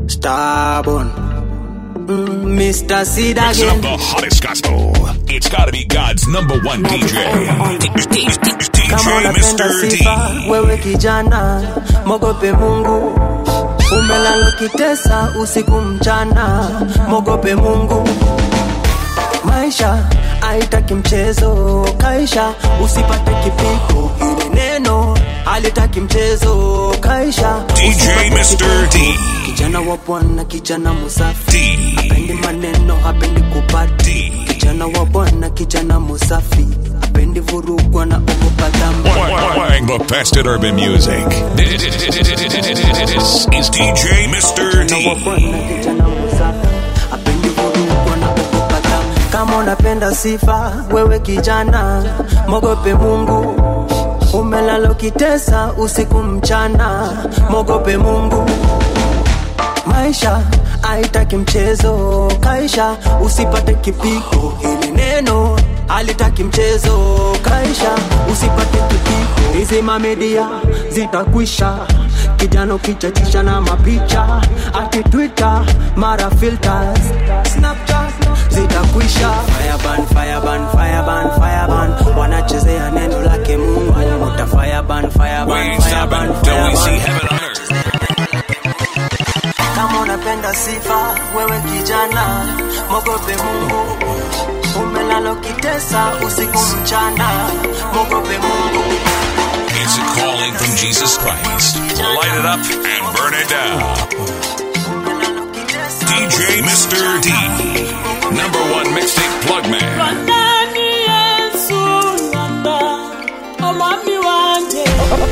Stubborn. Mm, Mr. Seed Mixing up again. the hottest gospel. It's gotta be God's number one DJ. Kama DJ unapenda Mr. sifa, D. wewe kijana, mogope Mungu. Umelala kitesa usiku mchana, mogope Mungu. Maisha haitaki mchezo, kaisha usipate kipigo. Hili neno halitaki mchezo, kaisha DJ usipate Mr. kipigo. D. Kijana wa Bwana, kijana musafi, D. hapendi maneno, hapendi kupati. D. Kijana wa Bwana, kijana musafi, hapendi vurugwa na ogopa dhambi. Playing the best in urban music. This is DJ Mr. Kijana wa D. Bwana, kijana musafi, hapendi vurugwa na ogopa dhambi. Kama unapenda sifa, wewe kijana, mogope Mungu. Umelala ukitesa usiku mchana, mogope Mungu. Maisha haitaki mchezo, kaisha usipate kipigo. Hili neno halitaki mchezo, kaisha usipate kipigo. Hizi mamedia zitakwisha, kijana ukichachisha na mapicha, ati Twitter mara filters, Snapchat zitakwisha. Fireban, fireban, fireban, fireban, wanachezea neno lake Mungu. Uta fireban, fireban, We stop fireban, and till we see fireban. heaven on earth. Kama unapenda sifa, wewe kijana, mogope Mungu. Umelala ukitesa usiku mchana, mogope Mungu. It's a calling from Jesus Christ. Light it up and burn it down. Umelala ukitesa DJ Mr. D. Number one mixtape plug man. Rwandani Yesu Rwanda omwami wanje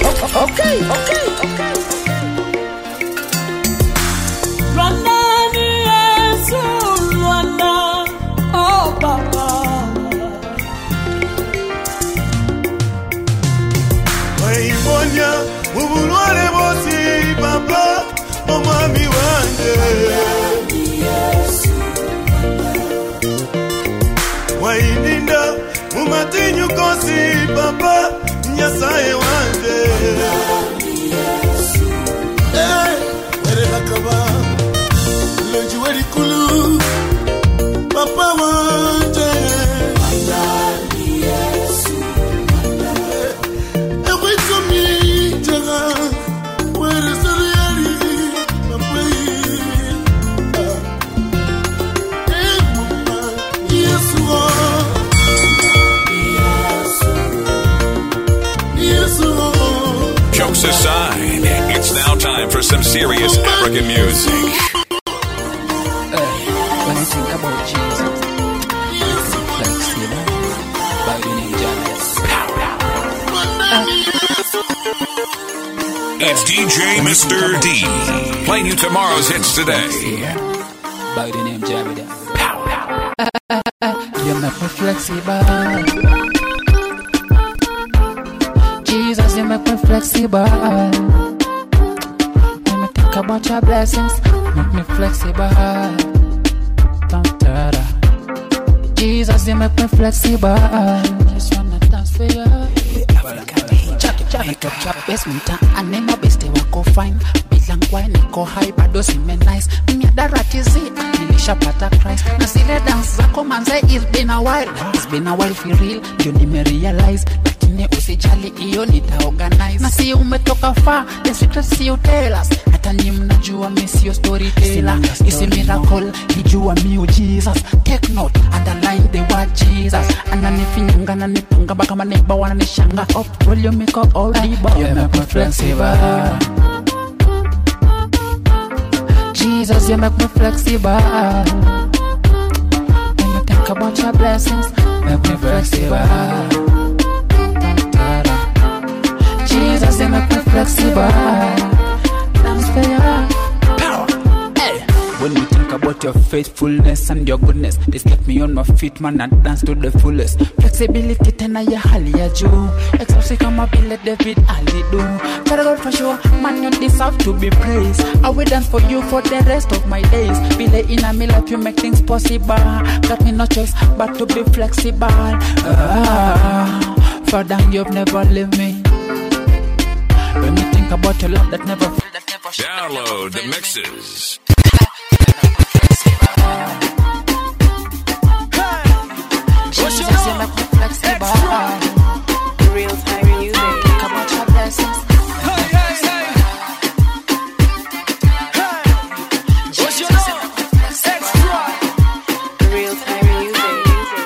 Rwandani Yesu Rwanda oh baba waiponya mu bulwale bwosi papa omwami wanje waininda mu matinyu kosi papa nyasaye wanje Eh, werekakaba lonjiwe likulu papa wanje Every time me, Jaga, where is the reality? My brain. Eh, mama, yes, Lord. Yes, Lord. Jokes aside, it's now time for some serious African music. When I think about Jesus, like Sailor, by the name Janet. It's DJ Mr. D. Playing you tomorrow's hits today. Yeah, by the name Janet. You make me flexible. Jesus, you make me flexible. When I think about your blessings, make me flexible. Dun-da-da. Jesus, you make me flexible. Just wanna dance for you. Chap chap basement aneno beste wako fine bila ngwai niko high bado sime nice miadaratizi nilishapata Christ na zile dance zako manze it's been a while it's been a while for real ndio nimerealize lakini usijali hiyo nitaorganize na si umetoka far the secret si you tell us hata ni mnajua mi sio storyteller isi miracle nijua miu Jesus take note underline the word Jesus ananifinyanga nanipunga mpaka maneba wananishanga up volume iko all diba you make me flexible Jesus you make me flexible when you think about your blessings make me flexible Jesus you make me flexible dance for you power hey when we think about your faithfulness and your goodness this get me on my feet man and dance to the fullest flexibility tena ya hali ya juu exausi kama vile david alidu Father God for sure man you deserve to be praised i will dance for you for the rest of my days vile ina me life you make things possible got me no choice but to be flexible ah, father you've never leave me when you think about your love that never that never Download the mixes. Real time music. Count your blessings. Hey, hey, hey. Hey. What you know? Extra. Real time music.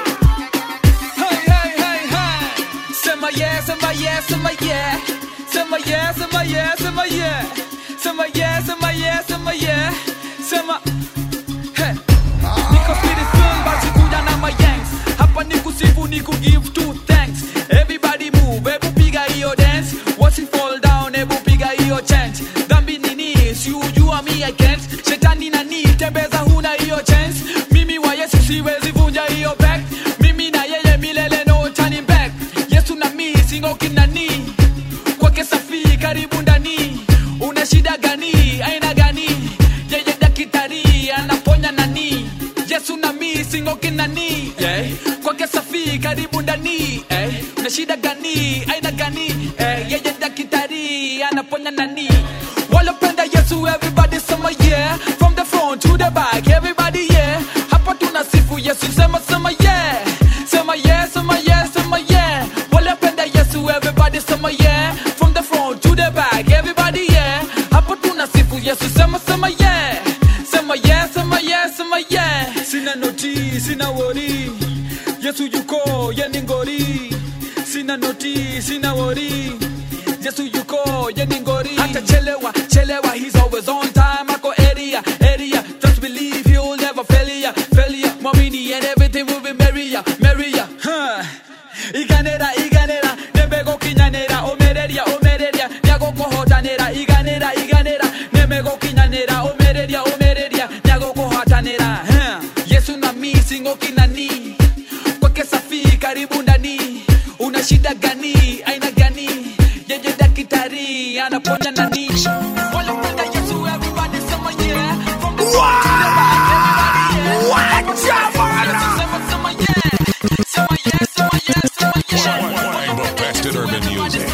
Hey, hey, hey, hey. Say my yeah, say my yeah, say my yeah. Say my yeah, say my yeah, say my yeah. Say my yeah, say my yeah, say my yeah. Say my Hey. Niko spirit filled basi kuja na my yanks. Hapa ni kusifu ni give two thanks. Everybody move, hebu piga hiyo dance. Watch it fall down, hebu piga hiyo chant. Dhambi nini? Si ujua mi I can't. Shetani nani? Tembeza huna hiyo chance. Mimi wa Yesu siwezi vunja hiyo back. Mimi na yeye milele no turning back. Yesu na mi singoki nani? Kwake safi karibu ndani. Una shida gani? Aina gani? Yeye daktari anaponya nani? Yesu na mi singoki nani? Yeah. Kwake safi karibu ndani. Eh. Una shida gani? Aina gani? Eh. Yeye daktari anaponya nani? Walopenda Yesu everybody sema yeah. From the front to the back everybody yeah. Hapa tunasifu Yesu sema sema yeah. Sema yeah, sema yeah, sema yeah. Walopenda Yesu everybody sema yeah. From the front to the back everybody yeah. Hapa tunasifu Yesu sema sema yeah. Sema yeah, sema yeah, sema yeah. Sina noti, sina wori. Yesu yuko, yeni ngori. Sina noti, sina wori. Yesu yuko, yeni ngori. Hata chelewa, chelewa, he's always on time. Ako area, area. Just believe he'll never fail ya, fail ya. Mwamini and everything will be merrier, merrier. Huh. Iganera, iganera, nemego kinyanera, omereria, omereria, nyago kohotanera, iganera, iganera, nemego kinyanera, omereria, omereria, nyago kohotanera. Huh. Yesu na mi singo kinani, kwake safi karibu ndani. Una shida gani? Aina gani? Yeye daktari anaponya nani? Walipenda Yesu, everybody sema yeah. From the front to the back, everybody yeah. Yesu sema sema yeah. Sema yeah, sema yeah, sema yeah. Playing the best in urban music.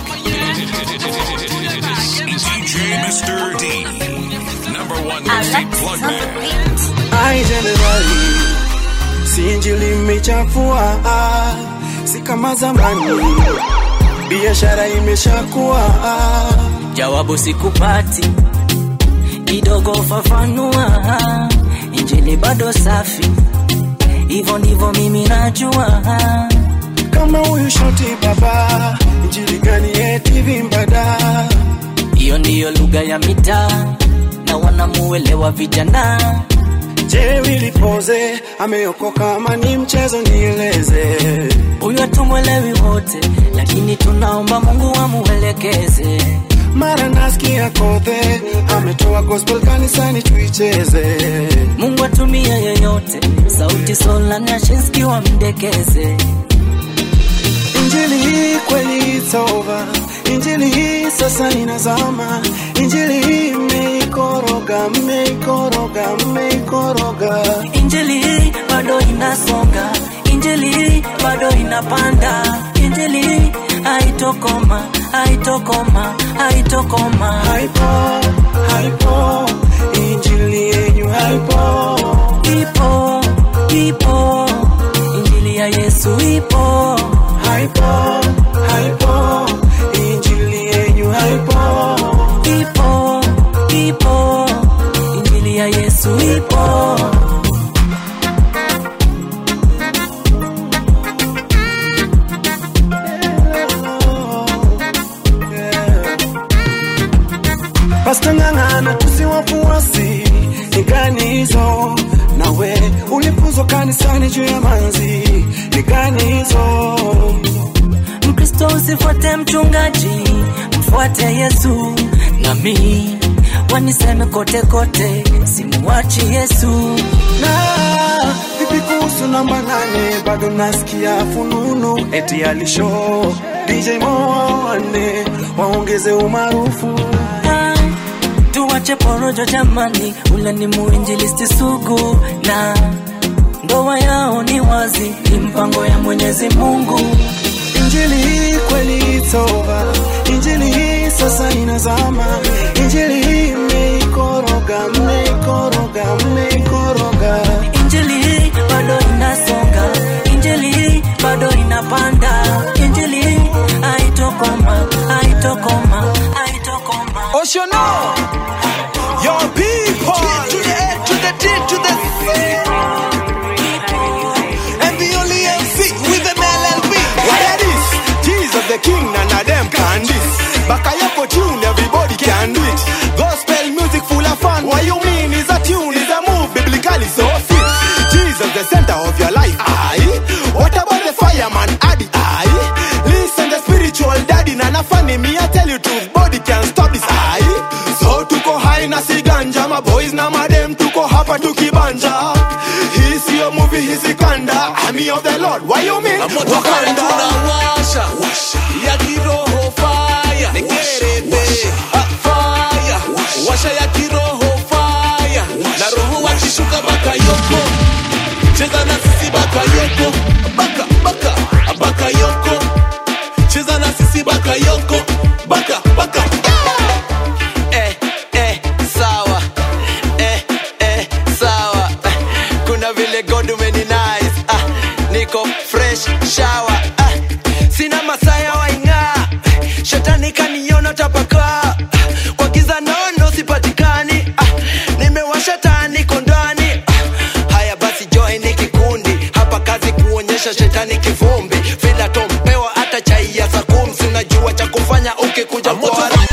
This is DJ Mr. D. Number one music plug man. Ai jenerali, si injili imechafua, ah, si kama zamani, biashara imeshakuwa. ah. jawabu sikupati kidogo fafanua injili bado safi hivyo ndivyo mimi najua Kama huyu shoti baba, injili gani eti vimbada? hiyo ndiyo lugha ya mitaa na wanamuelewa vijana Je, wilipoze ameokoka ama ni mchezo? Nieleze. huyu hatumwelewi wote lakini tunaomba mungu amuelekeze Mara nasikia kothe ametoa gospel kanisani tuicheze. mungu atumie yeyote sauti sola nashinski wamdekeze Injili hii kweli it's over. Injili hii sasa inazama. Injili hii mmeikoroga, mmeikoroga, mmeikoroga. injili bado inasonga injili bado inapanda injili haitokoma haitokoma haitokoma Haipo, haipo, injili yenyu haipo. ipo ipo injili ya yesu ipo Haipo, haipo, injili yenyu haipo. ipo ipo injili ya yesu ipo Pasta ng'ang'ana tusiwafuasi ni gani hizo? Nawe ulifuzwa kanisani juu ya manzi ni gani hizo? mkristo usifuate mchungaji mfuate yesu nami waniseme kote kote simuwachi yesu Na vipi kuhusu namba nane? Bado nasikia fununu eti alisho DJ Moane waongeze umaarufu. Ah, tuwache porojo jamani ule ni muinjilisti sugu na ndoa yao ni wazi ni mpango ya mwenyezi mungu Injili hii kweli it's over. Injili hii sasa inazama. Injili hii mmeikoroga, mmeikoroga, mmeikoroga. injili bado inasonga injili bado inapanda injili for tune, everybody can do it. Gospel music full of fun. What you mean is a tune, is a move, biblically so fit. Jesus, the center of your life. Aye. What about the fireman, Addy? Aye. Listen, the spiritual daddy, Nana funny, me I tell you truth, body can't stop this. Aye. So tuko high na siganja, my boys na madem tuko hapa tukibanja. Hisi your movie, hisi kanda. Army of the Lord, why you mean? moto kali tunawasha ya kiroho faya nekerete Ah, faya washa ya kiroho faya na roho wakishuka bakayoko cheza na sisi bakayoko baka baka bakayoko cheza na sisi bakayoko baka baka eh, eh, sawa eh, eh, sawa eh, kuna vile god umeni nice ah, niko fresh shower ah, sina masaya waing'aa shetani kaniona tapakaa kwa giza nono sipatikani ah, nimewasha taa niko ndani ah, haya basi join ni kikundi hapa kazi kuonyesha shetani kivumbi vila tompewa hata chai ya sakumsi unajua cha kufanya ukikuja kwa haraka.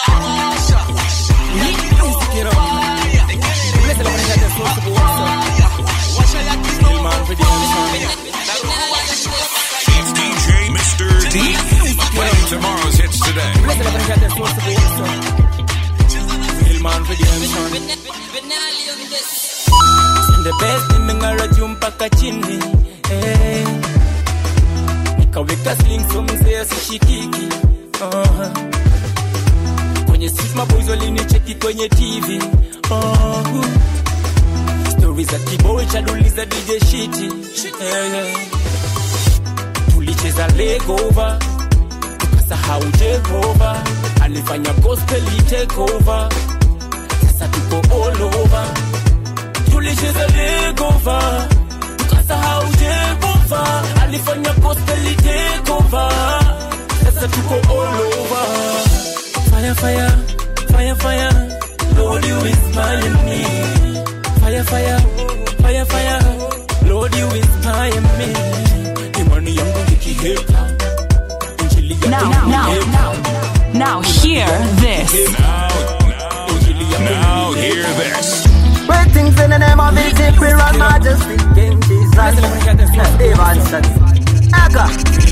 It's DJ Mr. D. Playing tomorrow's hits today. the best nimeng'ara juu mpaka chini eh. nikaweka sling so mzee asishikiki uh. kwenye street maboys walinicheki kwenye tv uh. stori za kiboi chaduliza dj shiti eh, eh. tulicheza legova tukasahau jehova alifanya gospel take over sasa tuko all over tulicheza legova tukasahau jehova alifanya gospel take over sasa tuko all over fire fire fire fire lord you inspire me fire fire fire fire lord you inspire me imani yangu nikiheka injili Now, yangu now, nikiheka. now, now, hear this. Now hear this. Great things in the name of His Imperial Majesty, King Jesus, Stevenson, Aka.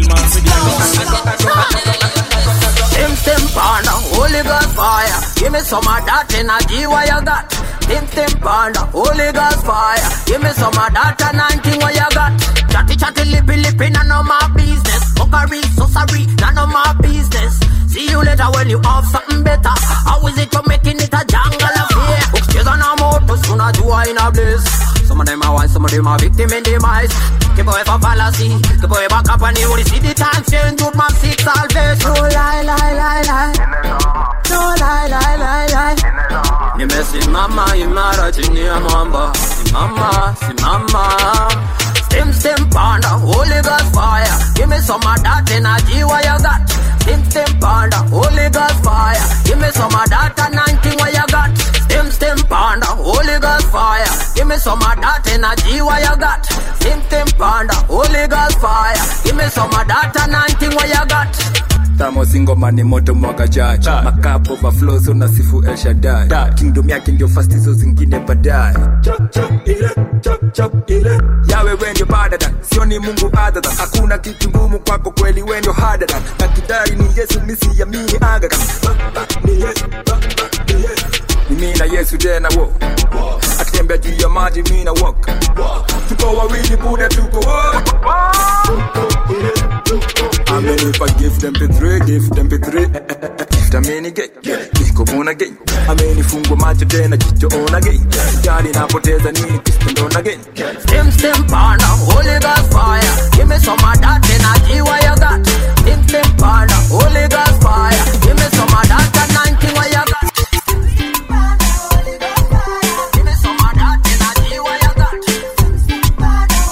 Tim Tim Panda, Holy Ghost fire. Give me some of that energy what you got. Tim Tim Panda, Holy Ghost fire. Give me some of that anointing what you got. Chatty chatty lippy lippy, none of my business. Fuckery, so sorry, none of my business. See you later when you have something better. How is it you're making it a jungle of fear? Ukicheza na moto, si unajua ina bliss. Some of them are one, some of them are victim in demise. Keep away from fallacy, keep away back up and you will see the time change. Youth man seek salvation. No lie, lie, lie, lie. No lie, lie, lie, lie. Nimesimama imara chini ya mwamba, simama, simama. Stim, stim, panda, Holy Ghost fire. Give me some of that energy what you got. Stim, stim, panda, Holy Ghost fire. Give me some of that anointing what you got. Stim, stim, panda, Holy Ghost fire. Give me some of that energy what you got. Stim, stim, panda, Holy Ghost fire. Give me some of that anointing what you got. tamo singoma ni moto mwaka jaji makapo overflow so na sifu El Shaddai kingdom yake ndio fast hizo zingine baadaye yawe we ndio badada sio ni mungu adada hakuna kitu ngumu kwako kweli we ndio hadada na kidari ni yesu misi ya mii agaga ni yesu ni yesu ni mimi na yesu tena wo akitembea juu ya maji mimi na walk tuko wawili buda tuko wote amenipa gift mp3 gift mp3 gift amenige niko bona gay amenifungwa macho tena jicho ona gay gari napoteza nini kristo ndo na gay Stim, stim, panda, Holy Ghost fire. Give me some of that energy what you got. Stim, stim, panda, Holy Ghost fire. Give me some of that anointing what you got. Give me some of that energy what you got.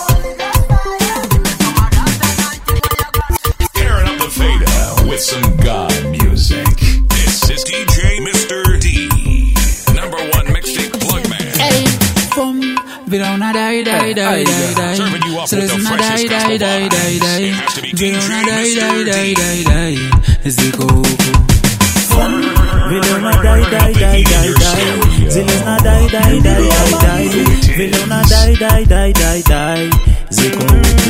Airing up the fader with some God music. This is DJ Mr. D. Number one mixtape plug man. Hey, boom. Vila una die, die, die, die, die. Serving you up So with there's the una die, freshest die, gospel die, die, die. It has to be Vila DJ una die, Mr. die, die, D. die, die. Ziko huko. dai dai dai dai dai zile zina dai dai dai dai dai vile una dai dai dai dai dai ziko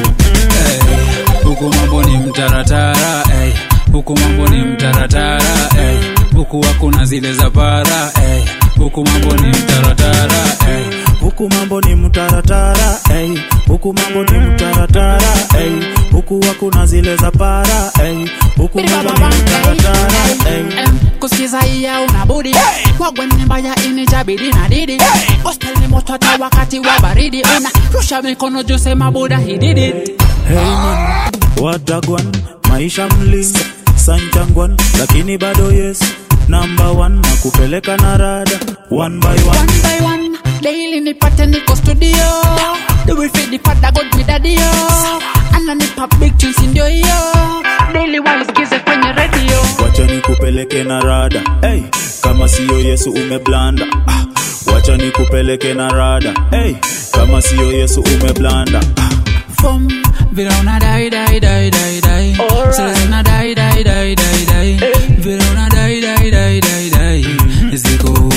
huku mambo ni mtaratara ey. huku mambo ni mtaratara ey. huku hakuna zile za para ey. huku mambo ni mtaratara ey. huku mambo ni mtaratara ey. huku mambo ni mtaratara ey. huku hakuna zile za para ey. huku mambo ni mtaratara ey. kusikiza iya unabudi wagwene mbaya inijabidi na didi gospel ni moto hata wakati wa baridi una rusha mikono juu sema buda he did it Hey man, watagwan maisha mlim sanchangwan lakini bado yes number one na kupeleka na rada one by one, one by one daily nipate niko studio do we feed the father god me daddy yo ananipa big tunes ndio hiyo daily waisikize kwenye radio wacha nikupeleke na rada hey, kama siyo yesu umeblanda ah, wacha nikupeleke na rada hey, kama siyo yesu umeblanda ah. Fum, vile una dai dai dai dai dai zile zina dai dai dai dai dai vile una dai dai dai dai dai ziko huku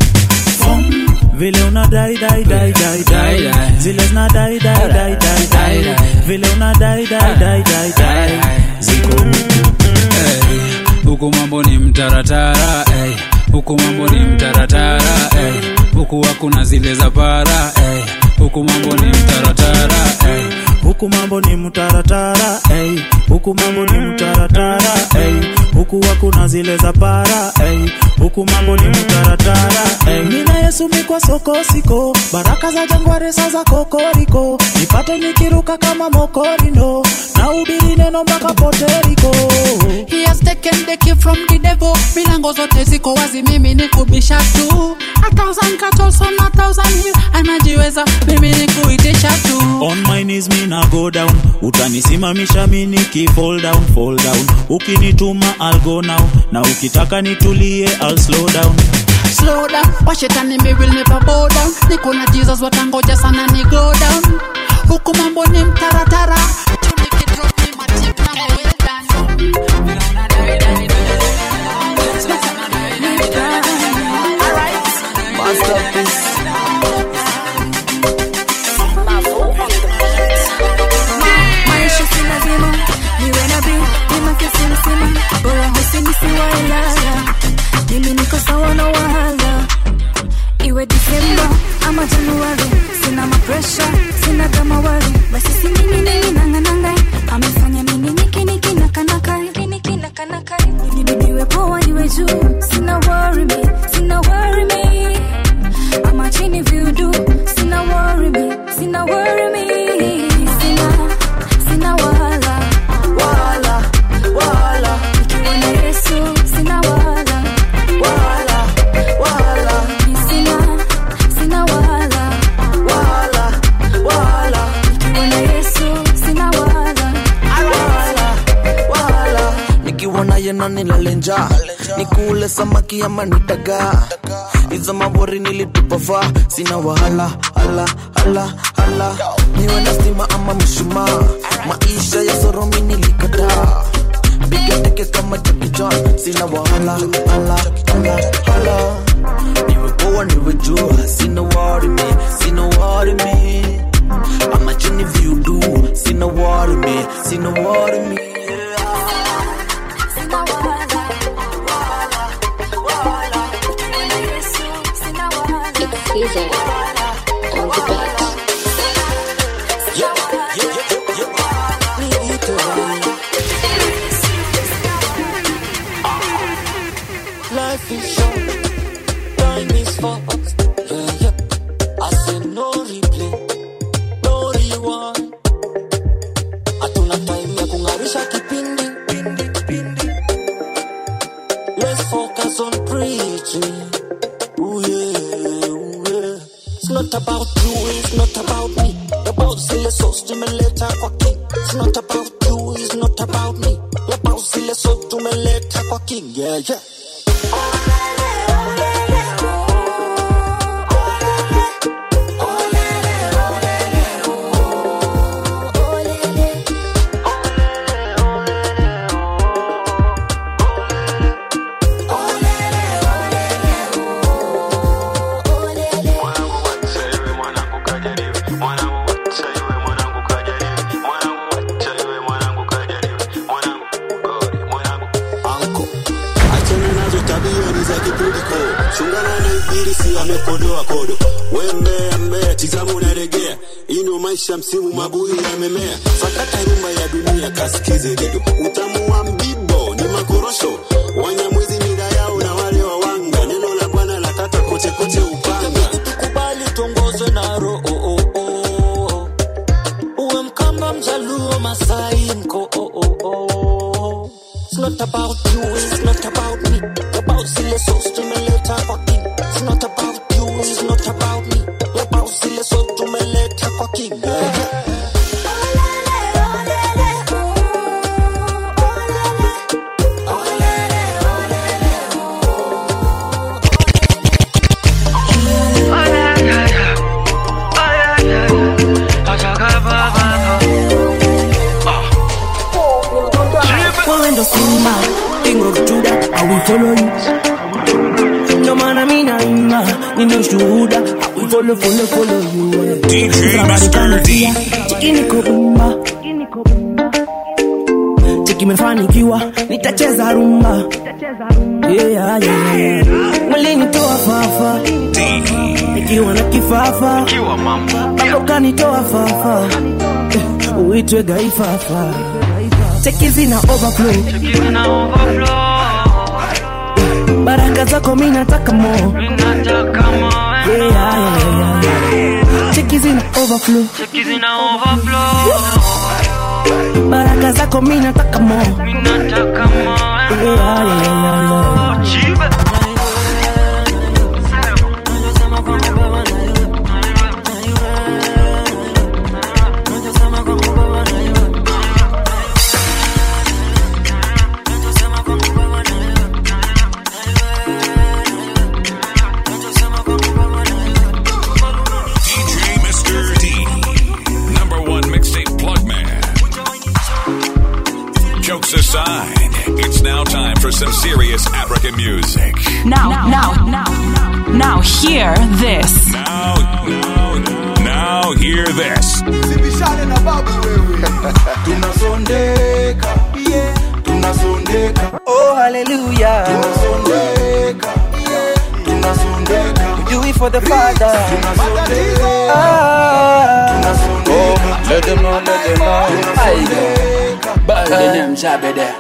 vile una dai dai dai dai dai zile zina dai dai dai dai dai vile una dai dai dai dai dai ziko Ey, huku mambo ni mtaratara ey. huku mambo ni mtaratara ey. huku hakuna zile za para ey. huku mambo ni mtaratara ey. huku mambo ni mtaratara ey. huku mambo ni mtaratara ey. huku hakuna zile za para ey. huku mambo ni mtaratara ey. nina yesu mikwa soko siko baraka za jangware sa za kokoriko nipate nikiruka kama mokorino na ubiri neno mpaka poteriko He has taken the key from the devil. Milango zote ziko wazi, mimi ni kubisha tu. A thousand cattle on a thousand hill. Anajiweza, mimi ni kuitisha tu. on my knees mi na go down utanisimamisha mi niki fall down fall down ukinituma I'll go now na ukitaka nitulie I'll slow down Slow down, washetani me will never bow down. Niko na Jesus watangoja sana ni go down. Huku mambo ni mtaratara. Nikidrop ni matip na go well done. maisha si lazima niwe nabii nimakesi msima bora husinisiwailala mimi niko sawa na wahala iwe disemba ama januari sina mapresha sina gamawari basi sinini nilinangananga amefanya mini nikinikinakanaka niwe poa niwe juu sina worry me sina worry me ama chini viudu sina worry me sina worry me sina sina wala wala wala nikiwa na yesu sina wala wala wala sina sina wala wala wala nikiwa na yesu sina wala wala wala nikiwa naye na nilale njaa nikule samaki ama nitagaa hizo mabori nilitupava sina wahala hala hala hala niwe na stima ama mshumaa maisha ya soromi nilikataa piga teke kama Jackie Chan sina wahala hala hala hala niwe poa niwe juu sina worry me sina worry me ama chini viudu sina worry me sina worry me Life is short, time is fast. Yeah, yeah. I said no replay, no rewind. Hatuna time ya kung'arisha kipindi. Let's focus on preaching. Ooh yeah, ooh yeah. It's not about you, it's not about me. About zile sauce tumeleta kwa king. It's not about you, it's not about me. About zile sauce tumeleta kwa king. Yeah, yeah. podo wembea mbea tizama unaregea ino maisha msimu mabuyu yamemea sakata rumba ya dunia kasikize rido utamu wa mbibo ni makorosho wanyamwezi mida yao na wale wawanga neno la bwana la kata kote kote upanga kubali tuongozwe na roho oh, oh, oh. uwe mkamba mjaluo masai mko oh, oh, oh. It's not about you, it's not about me. About zile sauce tumeleta kwa king. It's not about you, it's not about me. About zile sauce tumeleta kwa king. Yeah. Wewe ndo simba king of Judah, I will follow you. Ndo maana mimi naimba, nina ushuhuda, I will follow, follow, follow you. DJ Somebody Mr. come D. here, chiki niko bumba. Chiki imefanikiwa, nitacheza rumba. Yeah, yeah, yeah, yeah. Mlinitoa fafa, nikiwa na kifafa, hapo kanitoa fafa, Eh, uitwe gaifafa. Cheki zina overflow, baraka zako mimi nataka more. Yeah, yeah, yeah, yeah. Cheki zina overflow, baraka zako mimi nataka more. Yeah, yeah, yeah, yeah. DJ Mr. D. Number one mixtape plug man. Jokes aside, it's now time for some serious African music. Now, now, now, now, hear this. Now, now, now, hear this. tunasondeka yeah. tunasondeka Oh, hallelujah. tunasondeka yeah. tunasondeka We do it for the Father. tunasondeka Ah. tunasondeka Let them know, let them know. Aye. Ball the name Jabe there.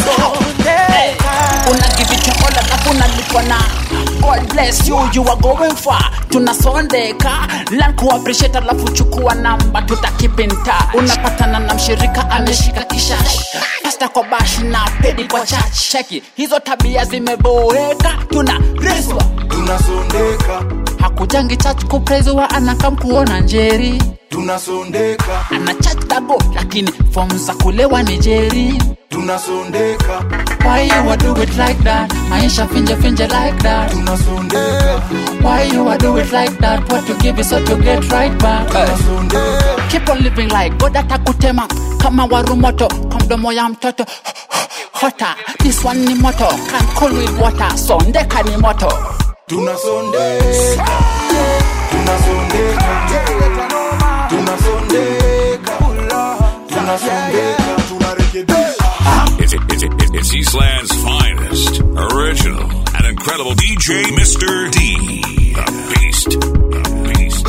unagivicha all alafu unalipwa na God bless you, you are going far. Tunasondeka learn ku appreciate alafu chukua namba tuta keep in touch. Unapatana na mshirika ameshika kishash pasta kwa bash na pedi kwa church. Cheki hizo tabia zimeboeka, tuna reswa tunasondeka hakujangi church kupreziwa anakam kuona njeri tunasondeka ana church dago lakini form za kulewa ni jeri tunasondeka Why you a do it like that? Maisha finje finje like that. tunasondeka Why you a do it like that? What you give is what you get right back. tunasondeka Keep on living like God atakutema kama waru moto kwa mdomo ya mtoto hota. This one ni moto can cool with water. Sondeka ni moto. tunasondeka tunasondeka tunasondeka tunasondeka tunarekebisha It's, it's, it's, it's Eastland's finest, original, and incredible DJ Mr. D. The Beast. The Beast.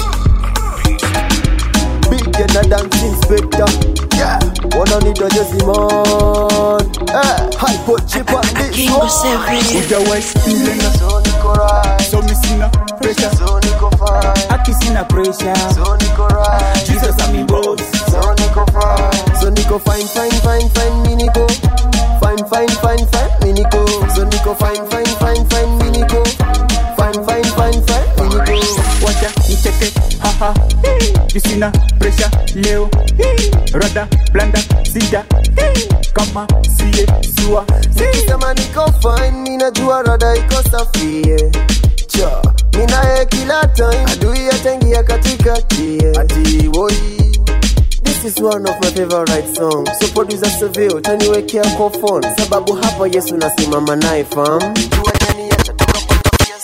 Big get a dance inspector. Yeah, one on it just man. Eh, high put chip on this King one. was everything. Hujawahi feeling So niko right, so mi sina pressure so niko fine, aki sina pressure so niko right, Jesus and me boss so niko fine, so niko fine, fine, fine, fine, me niko fine, fine, fine, fine, me niko so niko fine, fine, fine, fine, me niko fine, fine, fine, fine, me niko. wacha nicheke haha Ju sina pressure leo rada blanda sija kama siye sua Nikisema niko fine, ninajua rada iko safi yeah. Cha, minaye kila time adui ataingia katikati yeah. Ati woi This is one of my favorite songs. So producer Seville, taniwekea kwa phone sababu hapa Yesu nasimama naye fam. Jua jani atatoka kwa tabia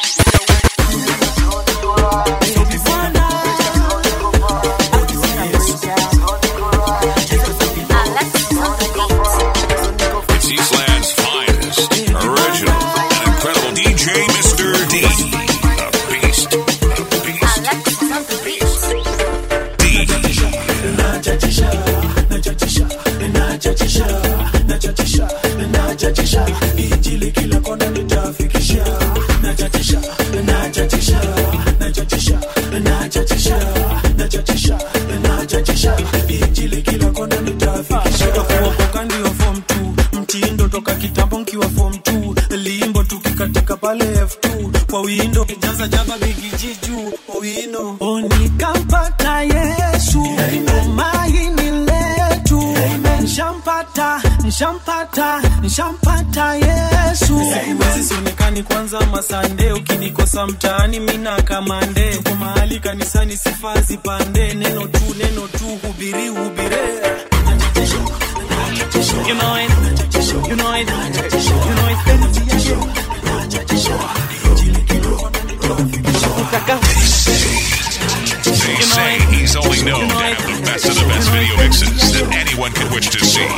It's Eastland's finest, original, and incredible DJ Mr. D. The Beast. The jaba bigijiju owino onikampata yesu tumaini letu nshampata nshampata nshampata yesu siwezi sionekani kwanza masande ukinikosa mtaani mina kamande tuko mahali kanisani sifa zipande neno tu neno tu hubiri hubire You know it, you know it, you know it, They say he's only known to have the best of the best video mixes that anyone could wish to see.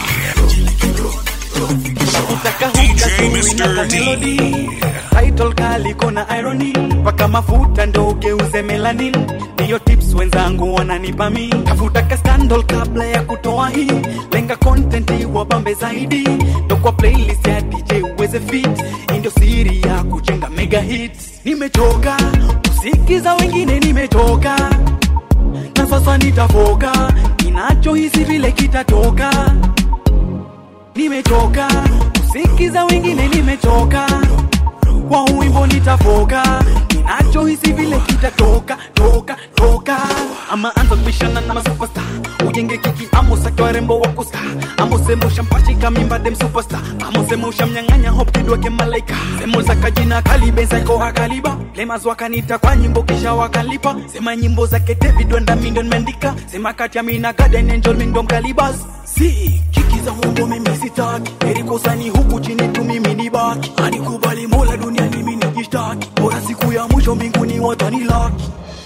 DJ Mr. D. title kali kona irony paka mafuta ndo ugeuze melanin ndiyo tips wenzangu wananipa mi tafuta ka scandal kabla ya kutoa hii lenga content wabambe zaidi ndo kwa playlist ya dj uweze fit Hii ndio siri ya kujenga mega hits nimechoka kusikiza wengine nimechoka na sasa nitafoka ninachohisi vile kitatoka nimechoka kusikiza wengine nimechoka kwa wimbo nitafoka ninachohisi vile kitatoka toka toka ama anza kubishana na masupesta ujenge kiki amosake warembo wako sta amosema ushampachika mimba dem superstar amosema ushamnyang'anya hopkidwake malaika semo za kajina kalibensaiko hakaliba lemas wakanita kwa nyimbo kisha wakalipa sema nyimbo zake david wenda mindo nimeandika sema kati ya mina garden angel mindo mkalibas si kiki za uongo mimi sitaki erikosani huku chini tu mimi ni baki anikubali mola duniani mimi nijishtaki bora siku ya mwisho mbinguni watanilaki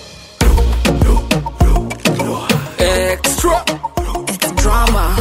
Extra. It's drama.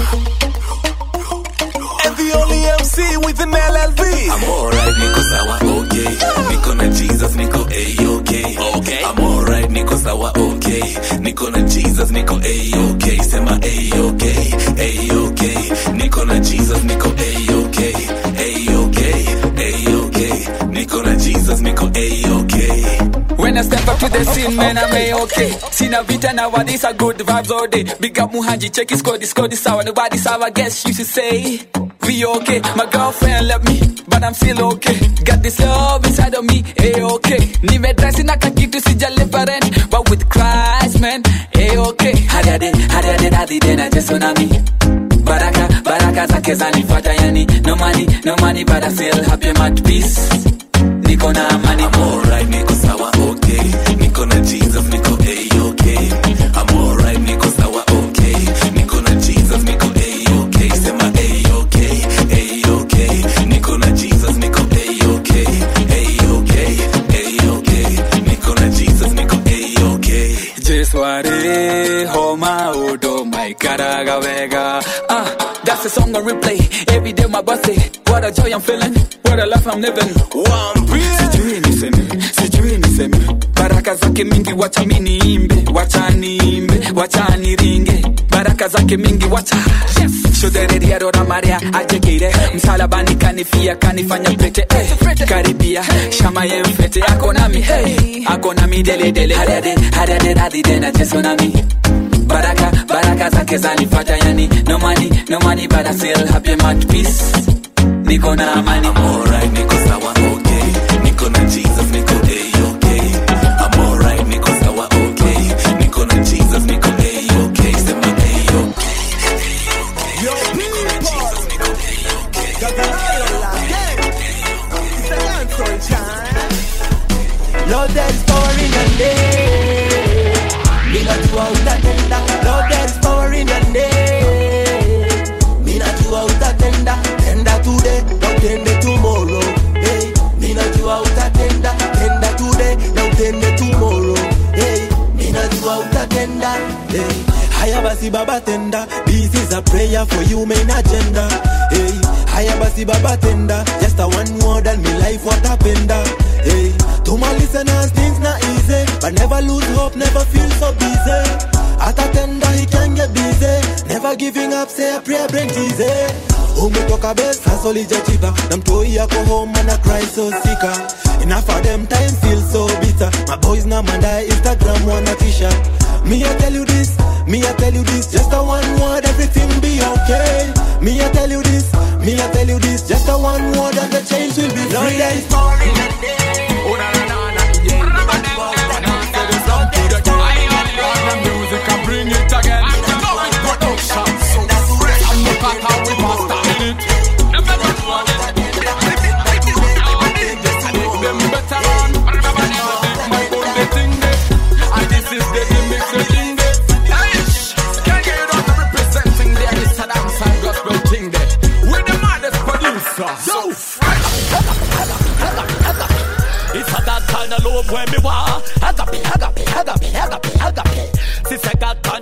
And the only MC with an LLV. I'm alright, niko sawa, okay. Niko na Jesus, niko A-okay. Okay. I'm alright, niko sawa, okay. Niko na Jesus, niko A-okay. Sema A-okay, A-okay. Niko na Jesus, niko A-okay. A-okay, A-okay. Niko na Jesus, niko A-okay. When I step up to the scene, man, I'm a-okay. Sina vita now, what these are good vibes all day. Big up Muhanji, check his code, his code is sour. Nobody sour, guess you should say. We okay. My girlfriend left me, but I'm still okay. Got this love inside of me, a-okay. Nimedresi na kakitu sijalipa rent, but with Christ, man, a-okay. Hadiade, hadiade, hadi tena Yesu na mi. Baraka, baraka zake zanifuata yani. No money, no money, but I still happy, I'm at peace. Niko na amani. I'm alright, niko sawa, okay. Niko na Jesus, niko A-okay. I'm alright, niko sawa, okay. Niko na Jesus, niko A-okay. Sema A-okay, A-okay. Niko na Jesus, niko A-okay. A-okay, A-okay. Niko na Jesus, niko A-okay. Jesware, homa odo, my karaga vega. Ah, that's the song on replay. Every day my birthday. What a joy I'm feeling. What a life I'm living. Sijui niseme, sijui niseme. Baraka zake mingi wacha mi niimbe, wacha niimbe, wacha niringe. Baraka zake mingi wacha. Yes. Shodereria rora maria ajekire. Msalabani kanifia kanifanya pete. Eh. Karibia, shama ye mfete. Ako nami, hey. Ako nami dele dele. Hariade, hariade radi tena Yesu nami. Baraka, baraka zake zanifata yani. No money, no money but I still happy I'm at peace. Niko na amani. I'm alright, niko sawa, okay. Niko na Jesus, niko A-okay. I'm alright, niko sawa, okay. Niko na Jesus, niko A-okay. Sema A-okay. Lord, there is power in the name. Ninajua utatenda. Lord, there is power in the name. Ninajua utatenda. Tenda today, na utende tomorrow. Hey, ninajua utatenda. Tenda today, na utende tomorrow. Hey, ninajua utatenda. Hey, haya basi baba tenda. This is a prayer for you main agenda. Hey, haya basi baba tenda. Just a one word and me life what happened. Hey, to my listeners things not easy, but never lose hope, never feel so busy. At a tender he can get busy, never giving up, say a prayer bring easy. umetoka best hustle ijachipa na mtoi yako home and I cry so sika enough of them time feel so bitter my boys na mandai instagram wanna tisha me I tell you this me I tell you this just a one word everything be okay me I tell you this me I tell you this just a one word and the chains will be free Lord, there is power in the name. Oh, na, na, na, na, yeah.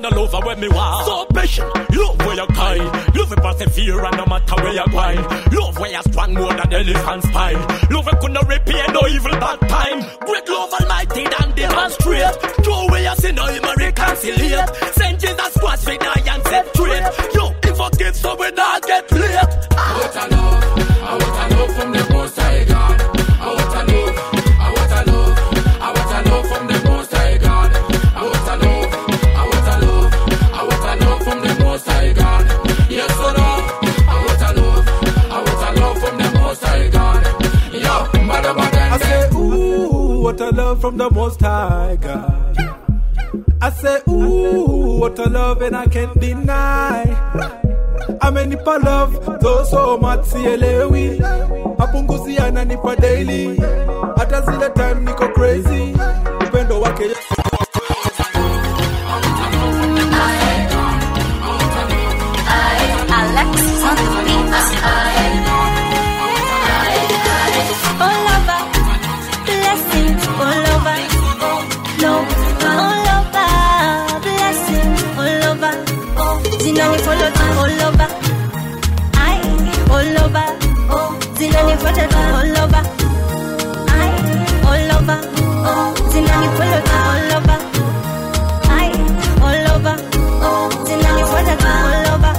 your love and when me want. So patient, love where you kind. Love it persevere and no matter where you grind. Love where you strong more than elephant spine. Love it could not repair no evil bad time. Great love almighty and demonstrate. Throw away your sin, no him a reconciliate. Send Jesus Christ we die and set straight. Yo, he forgive so we not get late. I want a love, I want a love from the most high God. I want a love, I want a love, I want a love from the most high God. I want a love, I want a love, I want a love from the most high God. Yes or no? I want a love, I want a love from the most high God. Yo, bada bada. I say, ooh, what a love from the Most High God. I say, ooh, what a love and I can't deny. amenipa love though so much sielewi mapunguzi ananipa daily hata zile time niko crazy upendo wake Alexis on the beat. All over, blessings all over, no, all over, blessings all over. Zinani follow tu all over, I all over. Zinani follow tu all over, I all over. Zinani follow tu all over, I all over. Zinani follow tu all over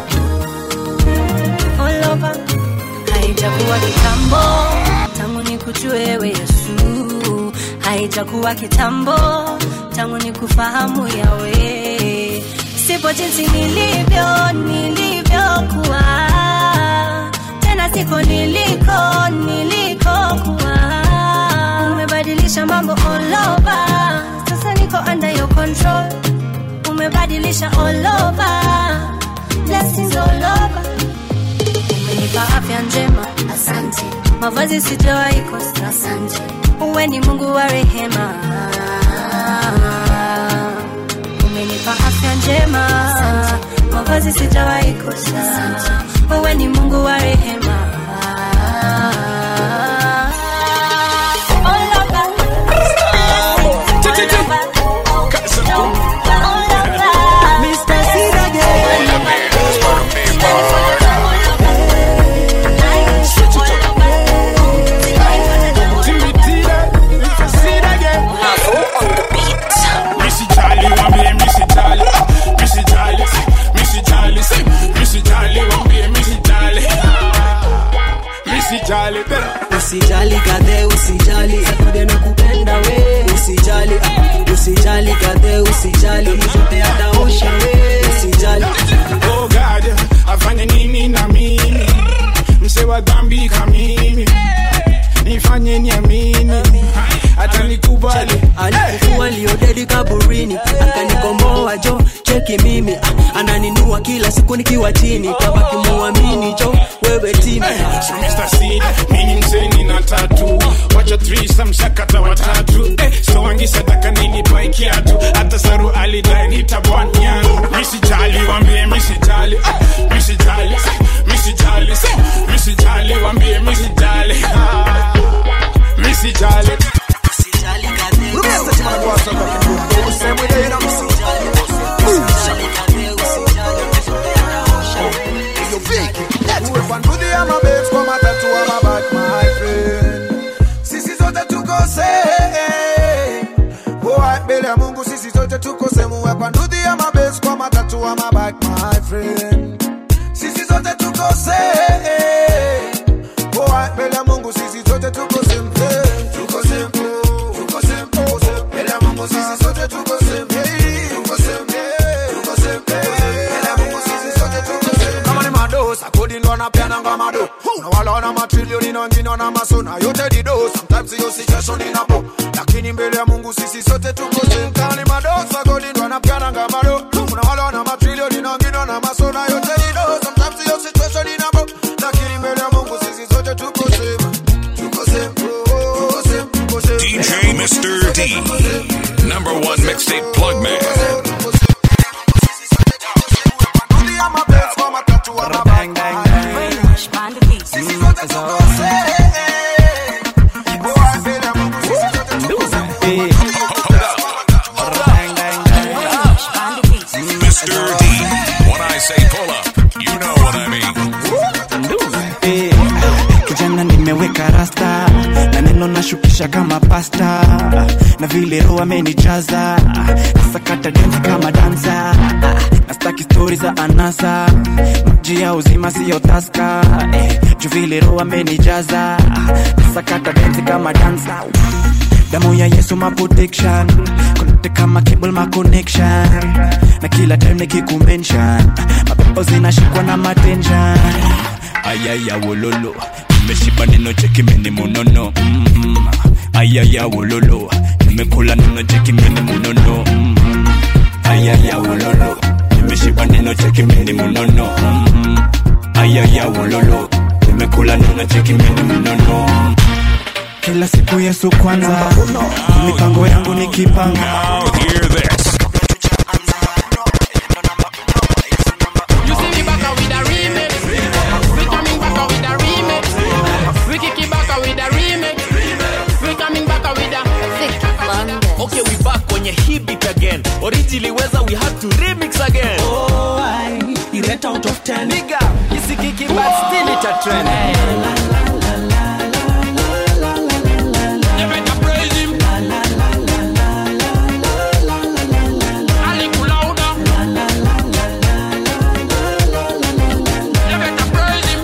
all over. Haijakuwa kitambo tangu nikujue wewe Yesu, haijakuwa kitambo tangu nikufahamu yawe, sipo jinsi nilivyo nilivyokuwa, tena siko niliko nilikokuwa. Umebadilisha mambo all over, sasa niko under your control. Umebadilisha all over, blessings all over umenipa afya njema, asante. Mavazi sijawahi kosa, asante. Uwe ni Mungu wa rehema, umenipa afya njema, mavazi sijawahi kosa, asante. Uwe ni Mungu wa rehema. All over, all over, all over. Mr. Sid again. Missy Jolly, wambie Missy Jolly, Missy Jolly, Missy Jolly, say Missy Jolly, wambie Missy Jolly, Missy Jolly, usijali kadhe usijali sakude na kupenda we usijali ah, usijali kadhe usijali zote ataosha we usijali Oh God, afanye nini na mimi, mse wa dhambi kamimi, nifanye niamini, hata nikubali alikufua liodedi kaburini akanikomboa jo cheki mimi ah, ananinua kila siku nikiwa chini tabaki muamini jo wewe timi So Mr. Seed, mimi mzeni na tatu wacha threesome shakata watatu eh, so wangi sadaka nini pai kiatu hata saru alidai nitabwani yangu misijali wambie misijali ah, misijali misijali misijali wambie misijali ah, misijali Uwe kwa ndudhi ya mabet kwa matatu wa mabak my friend sisi zote tukose Boy, mbele ya mungu sisi zote tukose muwe kwa ndudhi ya mabet kwa matatu wa mabak my friend sisi zote tukose Boy, mbele ya mungu sisi zote tukose mpe tukose mpe tukose mpe mbele ya mungu sisi zote tukose mpe tukose mpe tukose mpe mbele ya mungu sisi zote tukose mpe kama ni madosa kodi ndo anapeana ngama do na wala wana matrilioni na wengine wana masona yote dido sometimes hiyo situation inapo lakini mbele ya Mungu sisi sote tuko same kama ni madosa kodi ndo anapeana ngama do na wala wana matrilioni na wengine wana masona yote dido sometimes hiyo situation inapo lakini mbele ya Mungu sisi sote tuko same tuko same tuko same tuko same DJ Mr. D. Number one mixtape plug man. Mr. pasta na vile roho amenijaza nasakata densi kama dansa nastaki stori za anasa maji ya uzima siyo taska eh, juu vile roho amenijaza nasakata densi kama dansa damu ya yesu ma protection connect kama cable ma connection na kila time nikikumention mapepo zinashikwa na matension ayaya wololo nimeshiba neno chekimeni munono mm-hmm. ayaya wololo nimekula neno chekimeni munono mm-hmm. ayaya wololo nimeshiba neno chekimeni munono mm-hmm. ayaya wololo nimekula neno chekimeni munono kila siku yesu kwanza mipango yangu nikipanga Now hear this. You see me back with a remix. We coming back with a remix. We kick it back with a remix. We coming back with a Okay, we back kwenye hii beat again. Originally weza we had to remix again. Oh, I rate out of 10. Nigga, isikiki but still it a trend. You better praise him. A little louder. You better praise him.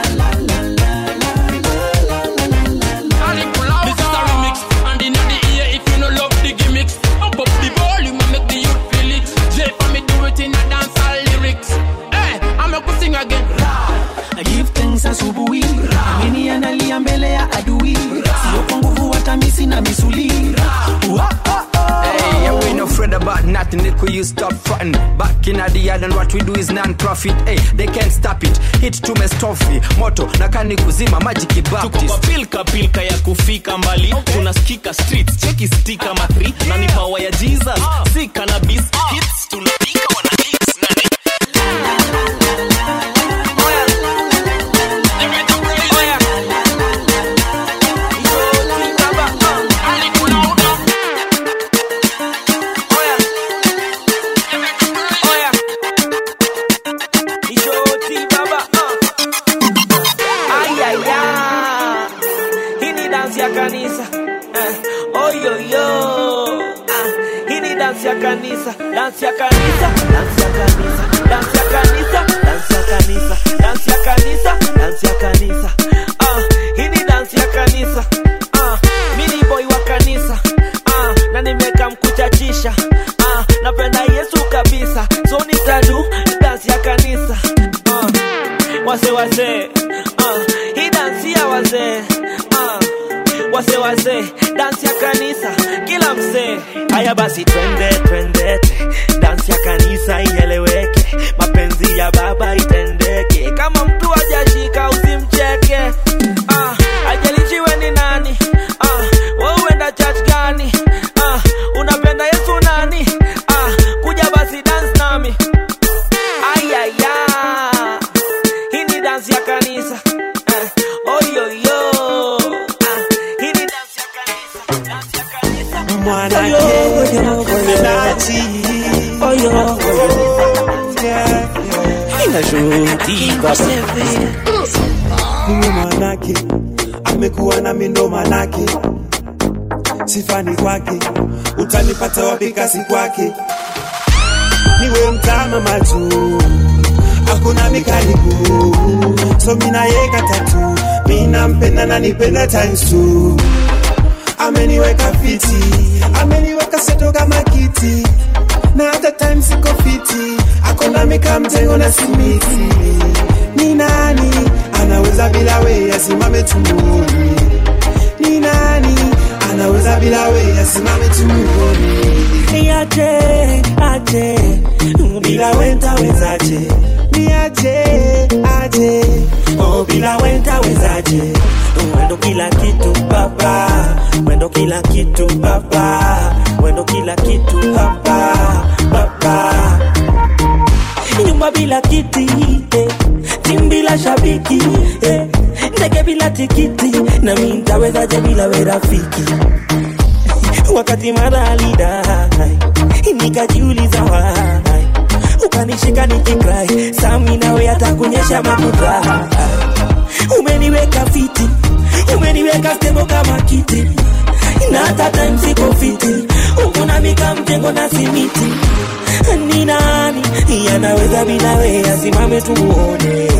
A little louder. This is a remix, and in the ear if you no love the gimmicks. Up up the volume and make the youth feel it. J for me do it in a dancehall lyrics. Hey, I'm a sing again. I give thanks asubuhi amini analia mbele ya adui sio kwa nguvu hata misi na misuli Hey, yeah, we no afraid about nothing. They could you stop fronting. Back in the yard and what we do is non-profit. Hey, they can't stop it. Hit to me stuffy. Moto na kani kuzima magic tuko baptist. kwa pilka pilka ya kufika mbali tunasikika streets cheki stika mathri na ni pawa ya jesus si cannabis hits tunapika wana hits na ni hii ni dansi ya kanisa eh, oyoyo ah, hii ni dansi ya kanisa dansi ya kanisa dansi ya kanisa dansi ya kanisa dansi ya kanisa dansi ya kanisa dansi ya kanisa ah, hii ni dansi ya kanisa ah, mini boy wa kanisa ah, na nimeka mkuchachisha ah, napenda yesu kabisa so nitadu dansi ya kanisa ah, wase wase ah, hii dansi ya wazee ah, wase wase dansi ya kanisa kila msee haya basi twende twendete dansi ya kanisa ieleweke mapenzi ya baba itendeke kama mtu ajashika usimcheke ah, ajalichiwe ni nani ah, we uenda church gani ah, unapenda yesu nani ah, kuja basi dance nami ayaya hii ni dansi ya kanisa eh, oyoyo ah, hii ni dansi ya kanisa dansi ya kanisa mwanake mpendaji inashuhutika huyo mwanake amekuwa na mindo manake sifani kwake utanipata wapi kasi kwake niwe mtama machu hakuna mikaribu so minayeka tatu minampenda na nipenda times two ameniweka fiti ameniweka seto kama kiti na hata time siko fiti akona mika mtengo na simiti ni nani anaweza bila we asimame tumuoni ni nani anaweza bila we asimame tumuoni niache aje bila we ntawezaje niache aje oh, bila we ntawezaje mwendo kila kitu baba mwendo kila kitu baba mwendo kila kitu baba baba nyumba bila kiti eh. timu bila shabiki eh. ndege bila tikiti na mi ntawezaje bila we rafiki wakati mara alidai nikajiuliza wai ukanishika nikikrai sami nawe atakunyesha makuta umeniweka fiti umeniweka stebo kama kiti na hata time siko fiti huku na mika mjengo na simiti ni nani yanaweza bila we asimame tumuone